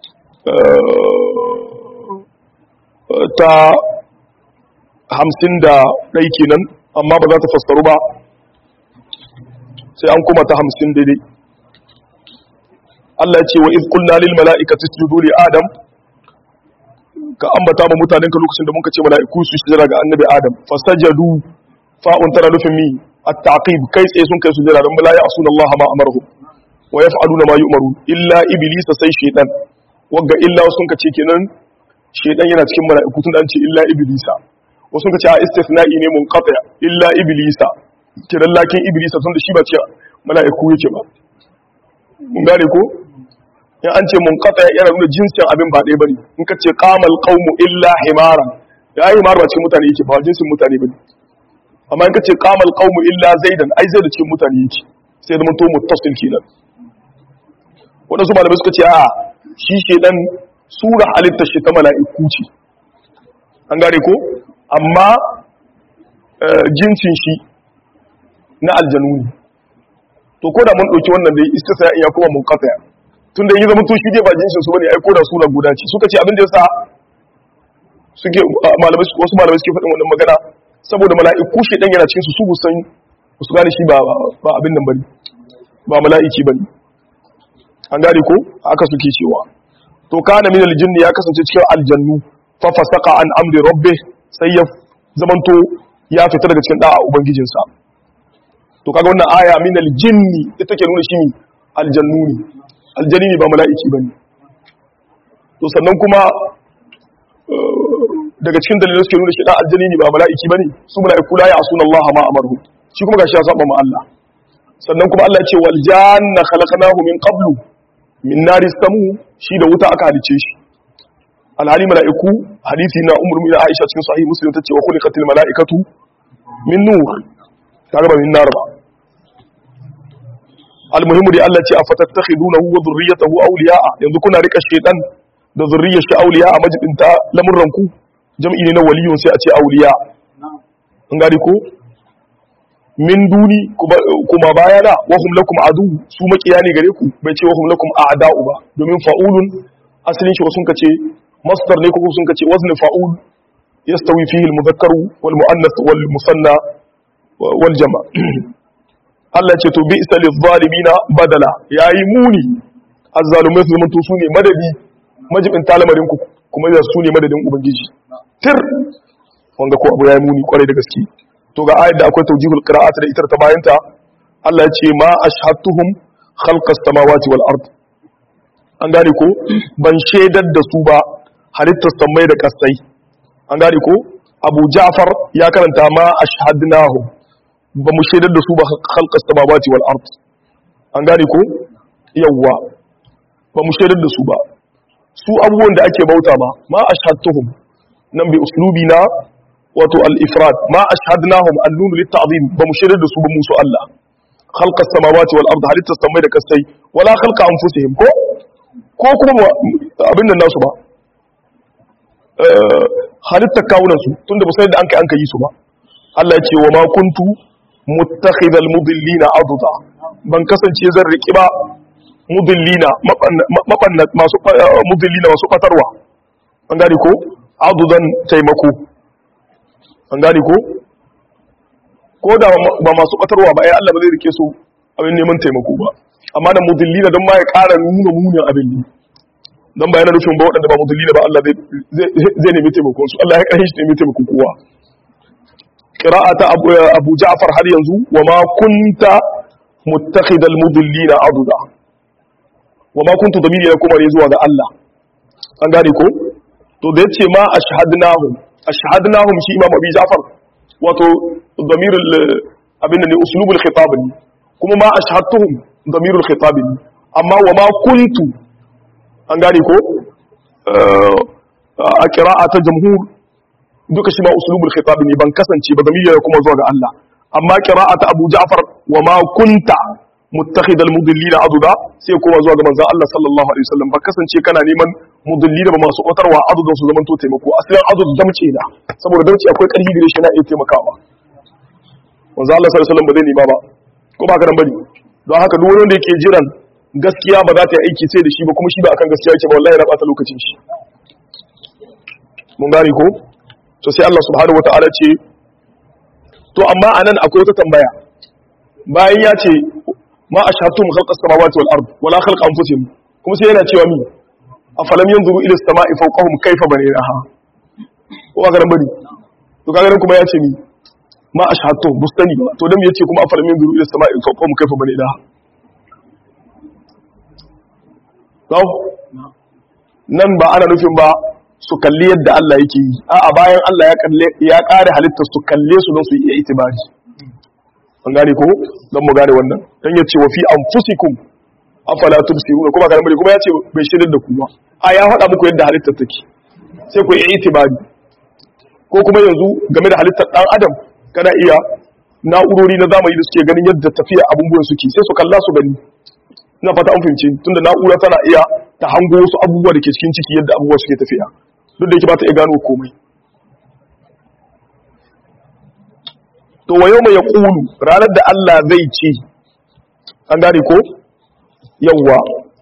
S1: ta hamsin da ɗai kenan amma ba za ta fassaru ba sai an kuma ta hamsin daidai Allah ce wa izkulna lil mala'ikati isjudu li adam ka ambata ma mutanen ka lokacin da muka ce mala'iku su sujada ga annabi adam fasajadu fa'un tana nufin mi at-taqib kai tsaye sun kai sujada dan bala ya asuna Allah ma amaruhu wa yaf'aluna ma yu'maru illa iblisa sai shaytan wagga illa sun ka ce kenan shaytan yana cikin mala'iku tun da an ce illa iblisa wasu ka ce a istithna'i ne munqati illa iblisa kiran lakin iblisa tun da shi ba ce mala'iku yake ba mun gane ko in an ce munqati yana nuna jinsin abin ba ɗaya bane in ka ce qamal qaumu illa himara ya himar ba cikin mutane yake ba jinsin mutane bane amma in ka ce qamal qaumu illa zaidan ai zai da cikin mutane yake sai da to muttasil kenan wadansu malamai suka ce a shi shedan sura halitta shi ta mala'iku ce an gane ko amma jinsin shi na aljanu ne to ko da mun ɗauki wannan da istisna ya kuma mun kasa tun da yi zama to shi dai ba jinsin su bane ai ko da suna guda ce suka ce abin da yasa suke malamai wasu malamai suke faɗin wannan magana saboda mala'iku shi dan yana cikin su su san su gane shi ba ba abin nan bane ba mala'iki bane an gane ko haka suke cewa to kana min aljinn ya kasance cikin aljannu fa fasaqa an amri rabbih sai ya zamanto ya fita daga cikin da'a ubangijinsa to kaga wannan aya min aljinni ita ke nuna shi aljannu ne aljanni ne ba mala'iki bane to sannan kuma daga cikin dalilan suke nuna shi dan aljanni ne ba mala'iki bane su mala'iku la ya'suna Allah ma amaru shi kuma gashi ya saba ma Allah sannan kuma Allah ya ce wal janna khalaqnahu min qablu min nari samu shi da wuta aka halice shi alhali mala'iku hadisi na umar mina aisha cikin sahih muslim ta ce wa khuliqatil mala'ikatu min nur kaga ba min nar ba almuhimu dai Allah ce a fatattakhidunahu wa dhurriyyatahu awliya'a yanzu kuna rika shaytan da zurriyar shi awliya'a majibinta lamurran ku jam'i ne na waliyun sai a ce awliya an gari ko min duni kuma bayana wa hum lakum adu su makiya ne gare ku bai ce wa hum lakum a'da'u ba domin fa'ulun asalin shi sun kace masdar ne ko sun kace wazn fa'ul yastawi fihi al-mudhakkaru wal muannath wal musanna wal jama' Allah ce to bi'sa lidh-dhalimina badala yayi muni azzalumai su zamanto su ne madadi majibin talamarin ku kuma da su ne madadin ubangiji tir wanda ko abu yayi muni kwarai da gaske to ga ayat da akwai tawjihul qira'at da itar ta bayanta Allah ya ce ma ashhadtuhum khalqas samawati wal ard an gane ko ban shaidar da su ba halittar samai da kasai an gane ko Abu Ja'far ya karanta ma ashhadnahum ba mu shaidar da su ba khalqas samawati wal ard an gane ko yawwa ba mu shaidar da su ba su abubuwan da ake bauta ba ma ashhadtuhum nan bi uslubi na wato al-ifrad ma ashhadnahum an-nun lit-ta'zim ba mu shaidar da su ba musu Allah khalqa as-samawati wal ard halitta samai da kasai wala khalqa anfusihim ko ko kuma abin nan nasu ba halitta kawunan su tunda ba sai da an kai an kai su ba Allah ya ce wa ma kuntu muttakhidhal mudillina aduda ban kasance zan riki ba mudillina mabanna masu mudillina masu fatarwa an gane ko adudan taimako an gane ko ko da ba masu batarwa ba ai Allah ba zai rike su abin neman taimako ba amma da mudillina don ma ya ƙara nuna munin abin ne don ba yana nufin ba waɗanda ba mudillina ba Allah zai nemi taimakon su Allah ya ƙarfi shi nemi taimakon kowa qira'ata Abu Ja'far har yanzu wa ma kunta muttakhidal mudillina aduda wa ma kuntu damiri ya kuma ne zuwa ga Allah an gane ko to da yace ma ashhadnahum ashhadnahum shi imam abi ja'far wato damirul abin ne uslubul khitab ne kuma ma ashhadtuhum damirul khitab ne amma wa ma kuntu an gane ko a qira'ata jamhur duka shi ma uslubul khitab ne ban kasance ba damiri ya kuma zuwa ga Allah amma qira'ata abu ja'far wa ma kunta muttakhid al-mudillina aduda sai kuma zuwa ga manzon Allah sallallahu alaihi wasallam ba kasance kana neman mudillina ba masu kwatarwa adudan su zaman to taimako asalin adud damce da saboda damce akwai karfi gare shi na iya taimakawa manzon Allah sallallahu alaihi wasallam ba zai nema ba ko ba ka nan bane don haka duk wanda yake jiran gaskiya ba za ta yi aiki sai da shi ba kuma shi ba akan gaskiya yake ba wallahi na bata lokacin shi mun gane ko to sai Allah subhanahu wataala ce to amma anan akwai wata tambaya bayan ya ce ma ashhadtum khalqa as-samawati wal ard wala khalqa anfusihim kuma sai yana cewa mi afalam yanzuru ila as-sama'i fawqahum kayfa banaynaha ko ba garan bari to kaga kuma ya ce mi ma ashhadtum bustani ba to dan yace kuma afalam yanzuru ila as-sama'i fawqahum kayfa banaynaha to nan ba ana nufin ba su kalli yadda Allah yake yi a'a bayan Allah ya kalle ya kare halittar su kalle su don su yi itibari an gane ko don mu gane wannan dan yace wa fi anfusikum afala tubsiruna kuma kana kuma yace bai shirin da ku ba a ya faɗa muku yadda halittar take sai ku yi itibari ko kuma yanzu game da halittar dan adam kana iya na'urori na zamani da suke ganin yadda tafiya abubuwan suke sai su kalla su gani ina fata an fahimci tunda na'ura tana iya ta hango wasu abubuwa da ke cikin ciki yadda abubuwa suke tafiya duk da yake ba ta iya gano komai to wa yawma yaqulu ranar da Allah zai ce an gane ko yawwa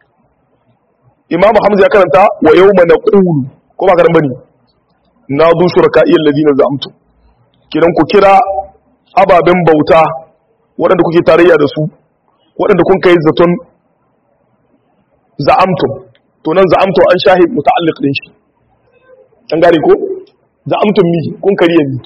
S1: Imam Hamza ya karanta wa yawma naqulu ko ba karan bane na zu shuraka'i allazina za'amtu kiran ku kira ababen bauta waɗanda kuke tarayya da su waɗanda kun kai zaton za'amtum to nan za'amtum an shahid muta'alliq din shi an gane ko za'amtum mi kun kariya mi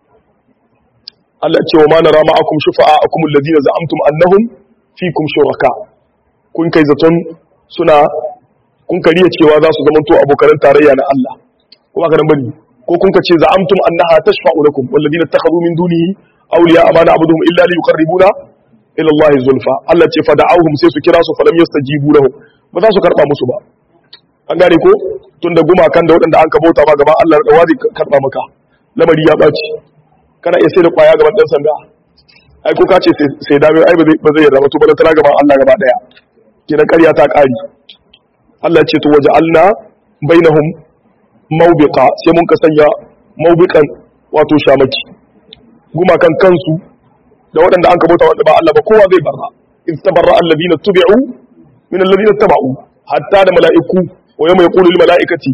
S1: Allah ce wa ma nara ma'akum shufa'akum alladhina za'amtum annahum fikum shuraka kun kai zaton suna kun kariya cewa za su zamanto abokan tarayya na Allah kuma ka bane ko kun ka ce za'amtum annaha tashfa'u lakum walladhina ittakhadhu min dunihi awliya ma na'buduhum illa liyuqarribuna ila Allah zulfa Allah ce fada'awhum sai su kira su falam yastajibu lahum ba za su karba musu ba an gane ko tunda gumakan da waɗanda an ka bauta ba gaban Allah da wazi karba maka lamari ya baci kana iya sai da kwaya gaban dan sanda ai ko ka ce sai dame ai ba zai yarda ba to ba tana gaban Allah gaba daya kenan ƙarya ta ƙari Allah ce to waja'alna bainahum mawbiqa sai mun ka sanya mawbiqan wato shamaki gumakan kansu da waɗanda an kabota wanda ba Allah ba kowa zai barra in tabarra alladhina tubi'u min alladhina taba'u hatta da mala'iku wa yawma yaqulu lil mala'ikati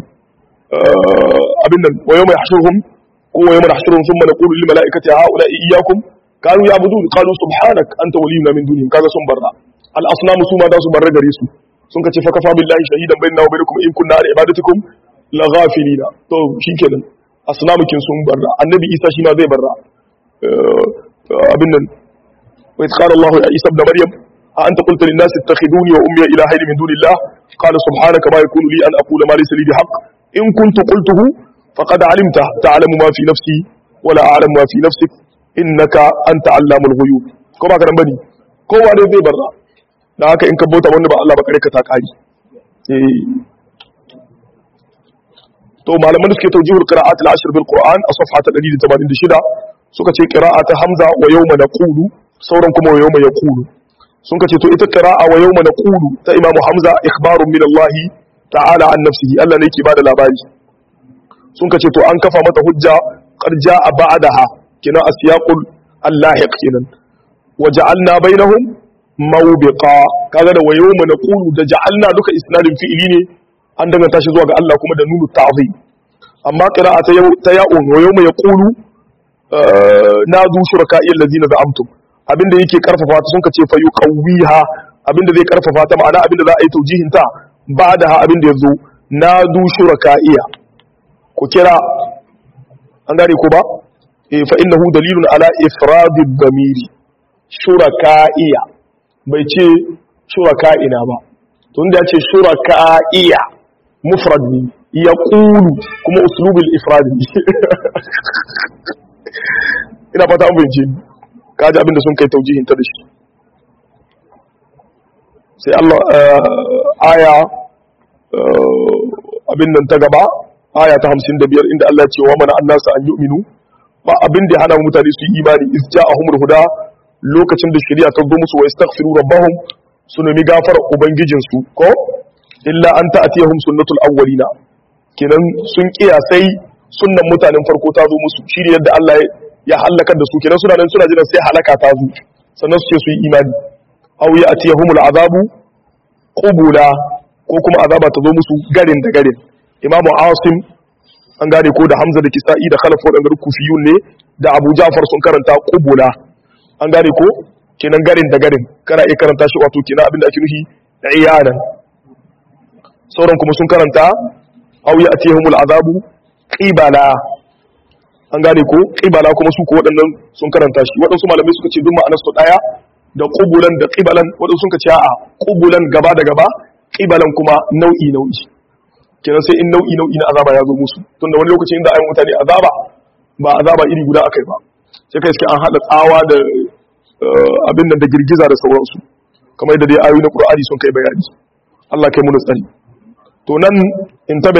S1: abin nan wa yawma yahshuruhum ko wa yawma nahshuruhum thumma naqulu lil mala'ikati ha'ula iyyakum kanu ya'budun qalu subhanak anta waliyuna min dunihim kaga sun barra al asnamu su ma da su barra gare su sun kace fa kafa billahi shahidan bainana wa bainakum in kunna ala ibadatikum la ghafilina to shikenan asnamukin sun barra annabi isa shi ma zai barra abin nan wa idh qala allah ya isa ibn maryam a anta qulta lin nas ittakhiduni wa ummi ilahayn min dunillah qala subhanaka ma yakunu li an aqula ma laysa li bihaqq in kuntu qultuhu faqad alimta ta'lamu ma fi nafsi wa la a'lamu ma fi nafsik innaka anta allamul ghuyub ko ba ka nan bane kowa dai zai barra da haka in ka bauta wanda ba Allah ba kare ka ta kari to malaman da suke tawjihul qira'at al-ashr bil qur'an a safha ta 186 suka ce qira'a ta hamza wa yawma naqulu sauran kuma wa yawma yaqulu sun ce to ita qira'a wa yawma naqulu ta imamu hamza ikhbarun min Allah ta'ala an nafsihi Allah ne yake bada labari sun ce to an kafa mata hujja qad ja'a ba'daha kina asyaqul allahiq kinan waja'alna bainahum mawbiqa kaga da wayo mu naqulu da ja'alna duka isnadin fi'ili ne an danganta shi zuwa ga Allah kuma da nunu ta'zim amma qira'a ta yau ta ya'un wayo mu yaqulu nadu shuraka'i allazina za'amtum abinda yake karfafa ta sun kace fa yuqawwiha abinda zai karfafa ta ma'ana abinda za a yi taujihin ta ba'daha abinda yazo nadu shuraka'iya ku kira an gane ko ba eh fa innahu dalilun ala ifradid damiri shuraka'iya bai ce shuraka'ina ba tun da ya ce shuraka'iya mufrad ne ya ƙulu kuma uslubul ifrad ne ina fata an bince kaji abinda sun kai taujihin ta da shi sai Allah aya abin nan ta gaba aya ta 55 inda Allah ya ce wa mana annasa an yu'minu ba abin da hana mutane su yi imani iz ja'ahumul huda lokacin da shari'a ta zo musu wa istaghfiru rabbahum su nemi gafarar ubangijin su ko illa an ta'tiyahum sunnatul awwalina kenan sun kiyasai sunnan mutanen farko ta zo musu shi ne yadda Allah ya halaka da su kenan suna nan suna jiran sai halaka ta zo sannan su ce su yi imani aw ya'tiyahumul azabu qubula ko kuma azaba ta zo musu garin da garin imamu asim an gane ko da hamza da kisa'i da khalaf wadanda kufiyun ne da abu ja'far sun karanta qubula an gane ko kenan garin da garin kana iya karanta shi wato kenan abinda ake nufi da iyanan sauran kuma sun karanta aw ya'tihumul azabu qibala an gane ko qibala kuma su ko waɗannan sun karanta shi waɗansu malamai suka ce duk ma'anar su daya da qubulan da qibalan waɗansu suka ce a'a qubulan gaba da gaba qibalan kuma nau'i nau'i kenan sai in nau'i nau'i na azaba ya zo musu tunda wani lokaci inda ayi mutane azaba ba azaba iri guda akai ba sai kai suke an hada tsawa da abin nan da girgiza da sauransu kamar yadda dai ayoyi na Qur'ani sun kai bayani Allah kai mu tsari to nan in tabe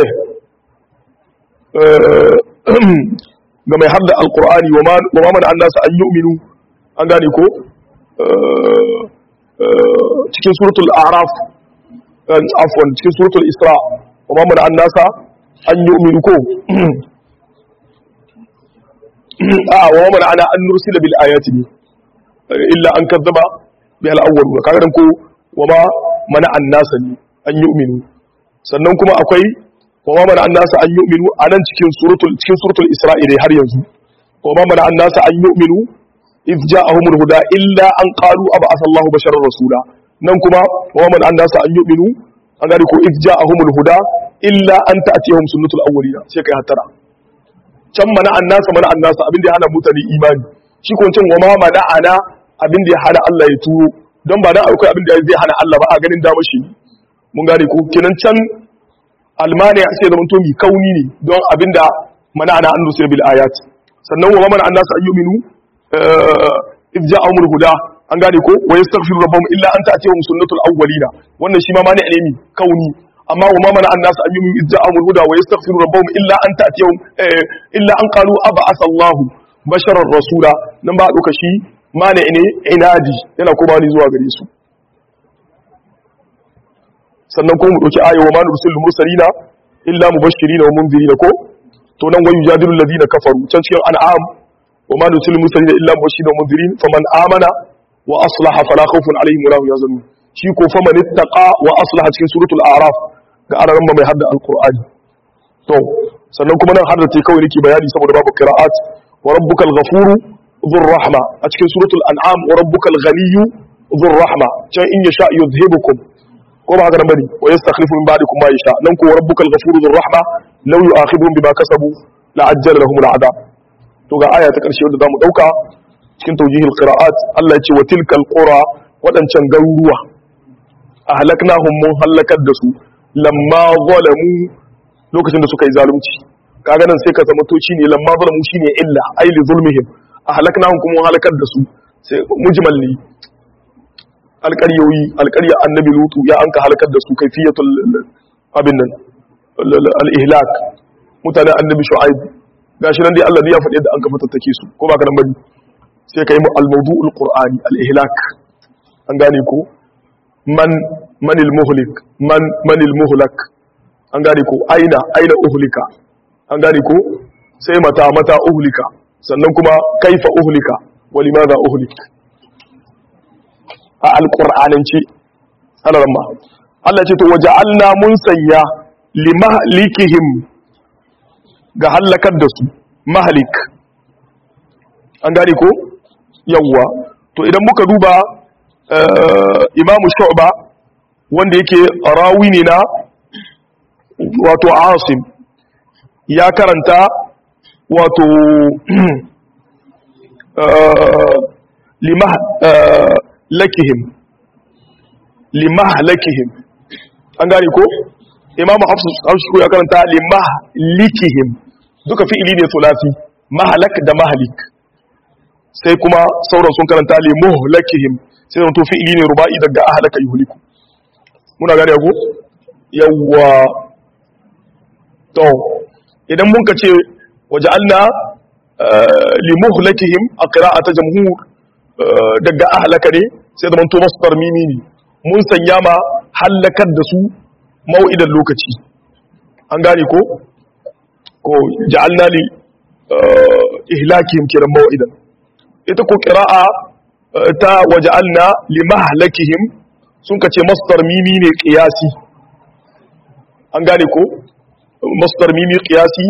S1: ga mai hadda alqur'ani wa ma mana an nasa an yu'minu an gane ko cikin suratul a'raf afwan cikin suratul isra wa ma mana an nasa an yu'minu ko a wa mana ana an nursila bil ayati ne illa an kazzaba bi al awwal kaga dan ko wa ma mana an nasa ne an yu'minu sannan kuma akwai wa ma mana an nasa an yu'minu anan cikin suratul cikin suratul isra'ila har yanzu wa ma mana an nasa an yu'minu idh ja'ahumul huda illa an qalu ab'atha Allahu basharar rasula nan kuma wa ma mana an nasa an yu'minu an gari ko idh ja'ahumul huda illa an ta'tiyahum sunnatul awwalina sai kai hatara can mana an nasa mana an nasa abin da ya hana mutane imani shi ko can wa ma mana ana abin da ya hana Allah ya turo don ba dan akwai abin da zai hana Allah ba a ganin damar shi mun gane ko kenan can almani sai zaman to mi kauni ne don abin da mana ana an nusir bil ayat sannan wa mana an nasa ayyuminu idh ja'ahumul huda an gane ko wa yastaghfiru rabbahum illa an ta'tiyahum sunnatul awwalina wannan shi ma mani ne mi kauni amma wa ma mana annasu an yumin idza amul huda wa yastaghfiru rabbahum illa an ta'tiyahum illa an qalu ab'atha Allahu basharar rasula nan ba duka shi mane ne inadi yana kuma ni zuwa gare su sannan kuma mu dauki ayo wa ma nursilul mursalina illa mubashirina wa munzirina ko to nan wayu jadilu alladhina kafaru can cikin an'am wa ma nursilul mursalina illa mubashirina wa munzirin faman amana wa aslaha fala khawfun alaihim wa lahum yahzanun shi ko faman ittaqa wa aslaha cikin suratul a'raf ga araran mai hadda alqur'ani to sannan kuma nan hadda ce kawai nake bayani saboda babu qira'at wa rabbukal ghafuru dhur rahma a cikin suratul an'am wa rabbukal ghaniyyu dhur rahma can in yasha yuzhibukum ko ba haka nan bane wa yastakhlifu min ba'dikum ma yasha nan ko wa rabbukal ghafuru dhur rahma law yu'akhiduhum bima kasabu la'ajjala lahum al'adab to ga aya ta karshe wanda zamu dauka cikin tawjihil qira'at Allah ya ce wa tilkal qura wadancan garuruwa ahlaknahum mun halakar da su lamma zalamu lokacin da suka yi zalunci kaga nan sai ka zama toci ne lamma zalamu shine illa ai li zulmihim ahlaknahum kuma halakar da su sai mujmal ne alƙaryoyi alƙarya annabi lutu ya anka halakar da su kaifiyatul abin nan al-ihlak mutanen annabi shu'aib gashi nan dai Allah ne ya faɗi yadda an ka fatattake su ko ba ka nan bane sai kai mu al-mawdu'ul qur'ani al-ihlak an gane ko man manil muhlik man manil muhlak an gane ko aina aina uhlika an gane ko sai mata mata uhlika sannan kuma kaifa uhlika wa limadha uhlik a alqur'anance ana ramma Allah ce to waja'alna mun sanya limahlikihim ga halakar da su mahalik an gane ko yawwa to idan muka duba imamu shu'ba wanda yake rawi ne na wato asim ya karanta wato limah lakihim limah lakihim an gane ko imamu hafsu ko ya karanta limah likihim duka fi'ili ne sulasi mahalak da mahalik sai kuma sauran sun karanta limuh lakihim sai zama to fi'ili ne ruba'i daga ahlaka yuhliku muna gane ko yawwa to idan mun ka ce waja'alna limuhlakihim a qira'ata jamhur daga ahlaka ne sai zama to masdar mimi ne mun sanya ma halakar da su mau'idan lokaci an gane ko ko ja'alna li ihlakihim kiran mau'idan ita ko qira'a ta waja'alna limahlakihim sun kace masdar mimi ne qiyasi an gane ko masdar mimi qiyasi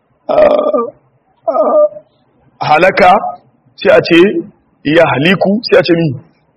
S1: halaka sai a ce yahliku sai a ce mi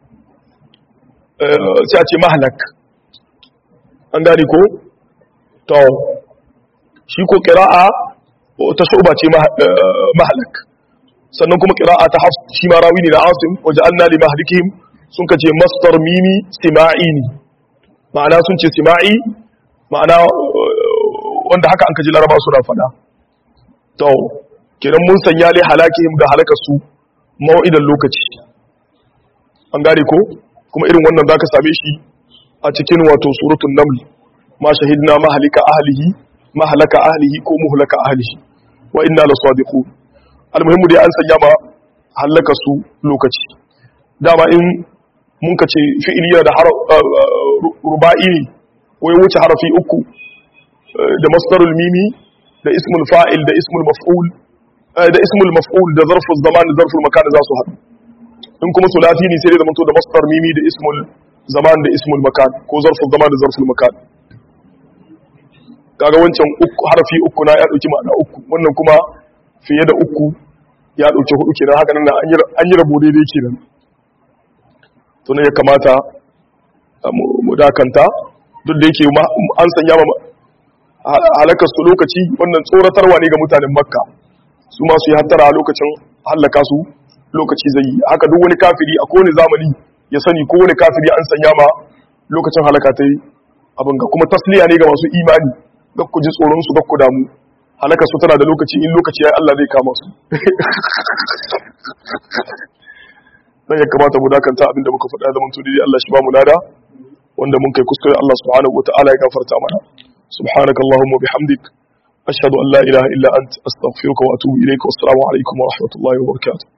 S1: sai a ce mahlak an gane ko to shi ko qira'a ta shuba ce mahlak sannan kuma qira'a ta hafs shi ma rawi ne da asim waja'alna limahlikihim sun kace masdar mimi sima'i ne ma'ana sun ce sima'i ma'ana wanda haka an kaji laraba suna fada to kenan mun sanya li halakihim ga halakar su mau'idan lokaci an gane ko kuma irin wannan zaka same shi a cikin wato suratul naml ma shahidna mahalika ahlihi mahalaka ahlihi ko muhlaka ahlihi wa inna lasadiqun almuhimmu dai an sanya ma halaka su lokaci dama in mun ka ce fi'ili yana da ruba'i ne ko ya wuce harafi uku da masdarul mimi da ismul fa'il da ismul maf'ul da ismul maf'ul da zarful zaman da zarful makan za su haɗu in kuma sulati ne sai dai zamanto da masdar mimi da ismul zaman da ismul makan ko zarful zaman da zarful makan kaga wancan uku harfi uku na ya dauki ma'ana uku wannan kuma fiye da uku ya dauki hudu kenan haka nan an yi rabo daidai kenan to ne ya kamata mu dakanta duk da yake an sanya ma halakar su lokaci wannan tsoratarwa ne ga mutanen makka su ma su yi hattara lokacin hallaka su lokaci zai yi haka duk wani kafiri a kowane zamani ya sani ko wani kafiri an sanya ma lokacin halaka ta yi abin ga kuma tasliya ne ga masu imani ga ku ji tsoron su ga ku damu halaka su tana da lokaci in lokaci ya Allah zai kama su dan ya kamata mu dakanta abinda muka faɗa zaman to dai Allah shi ba mu lada wanda mun kai kuskure Allah subhanahu wataala ya gafarta mana subhanaka allahumma bihamdik ashhadu an la ilaha illa ant astaghfiruka wa atubu ilayka wassalamu alaikum wa rahmatullahi wa barakatuh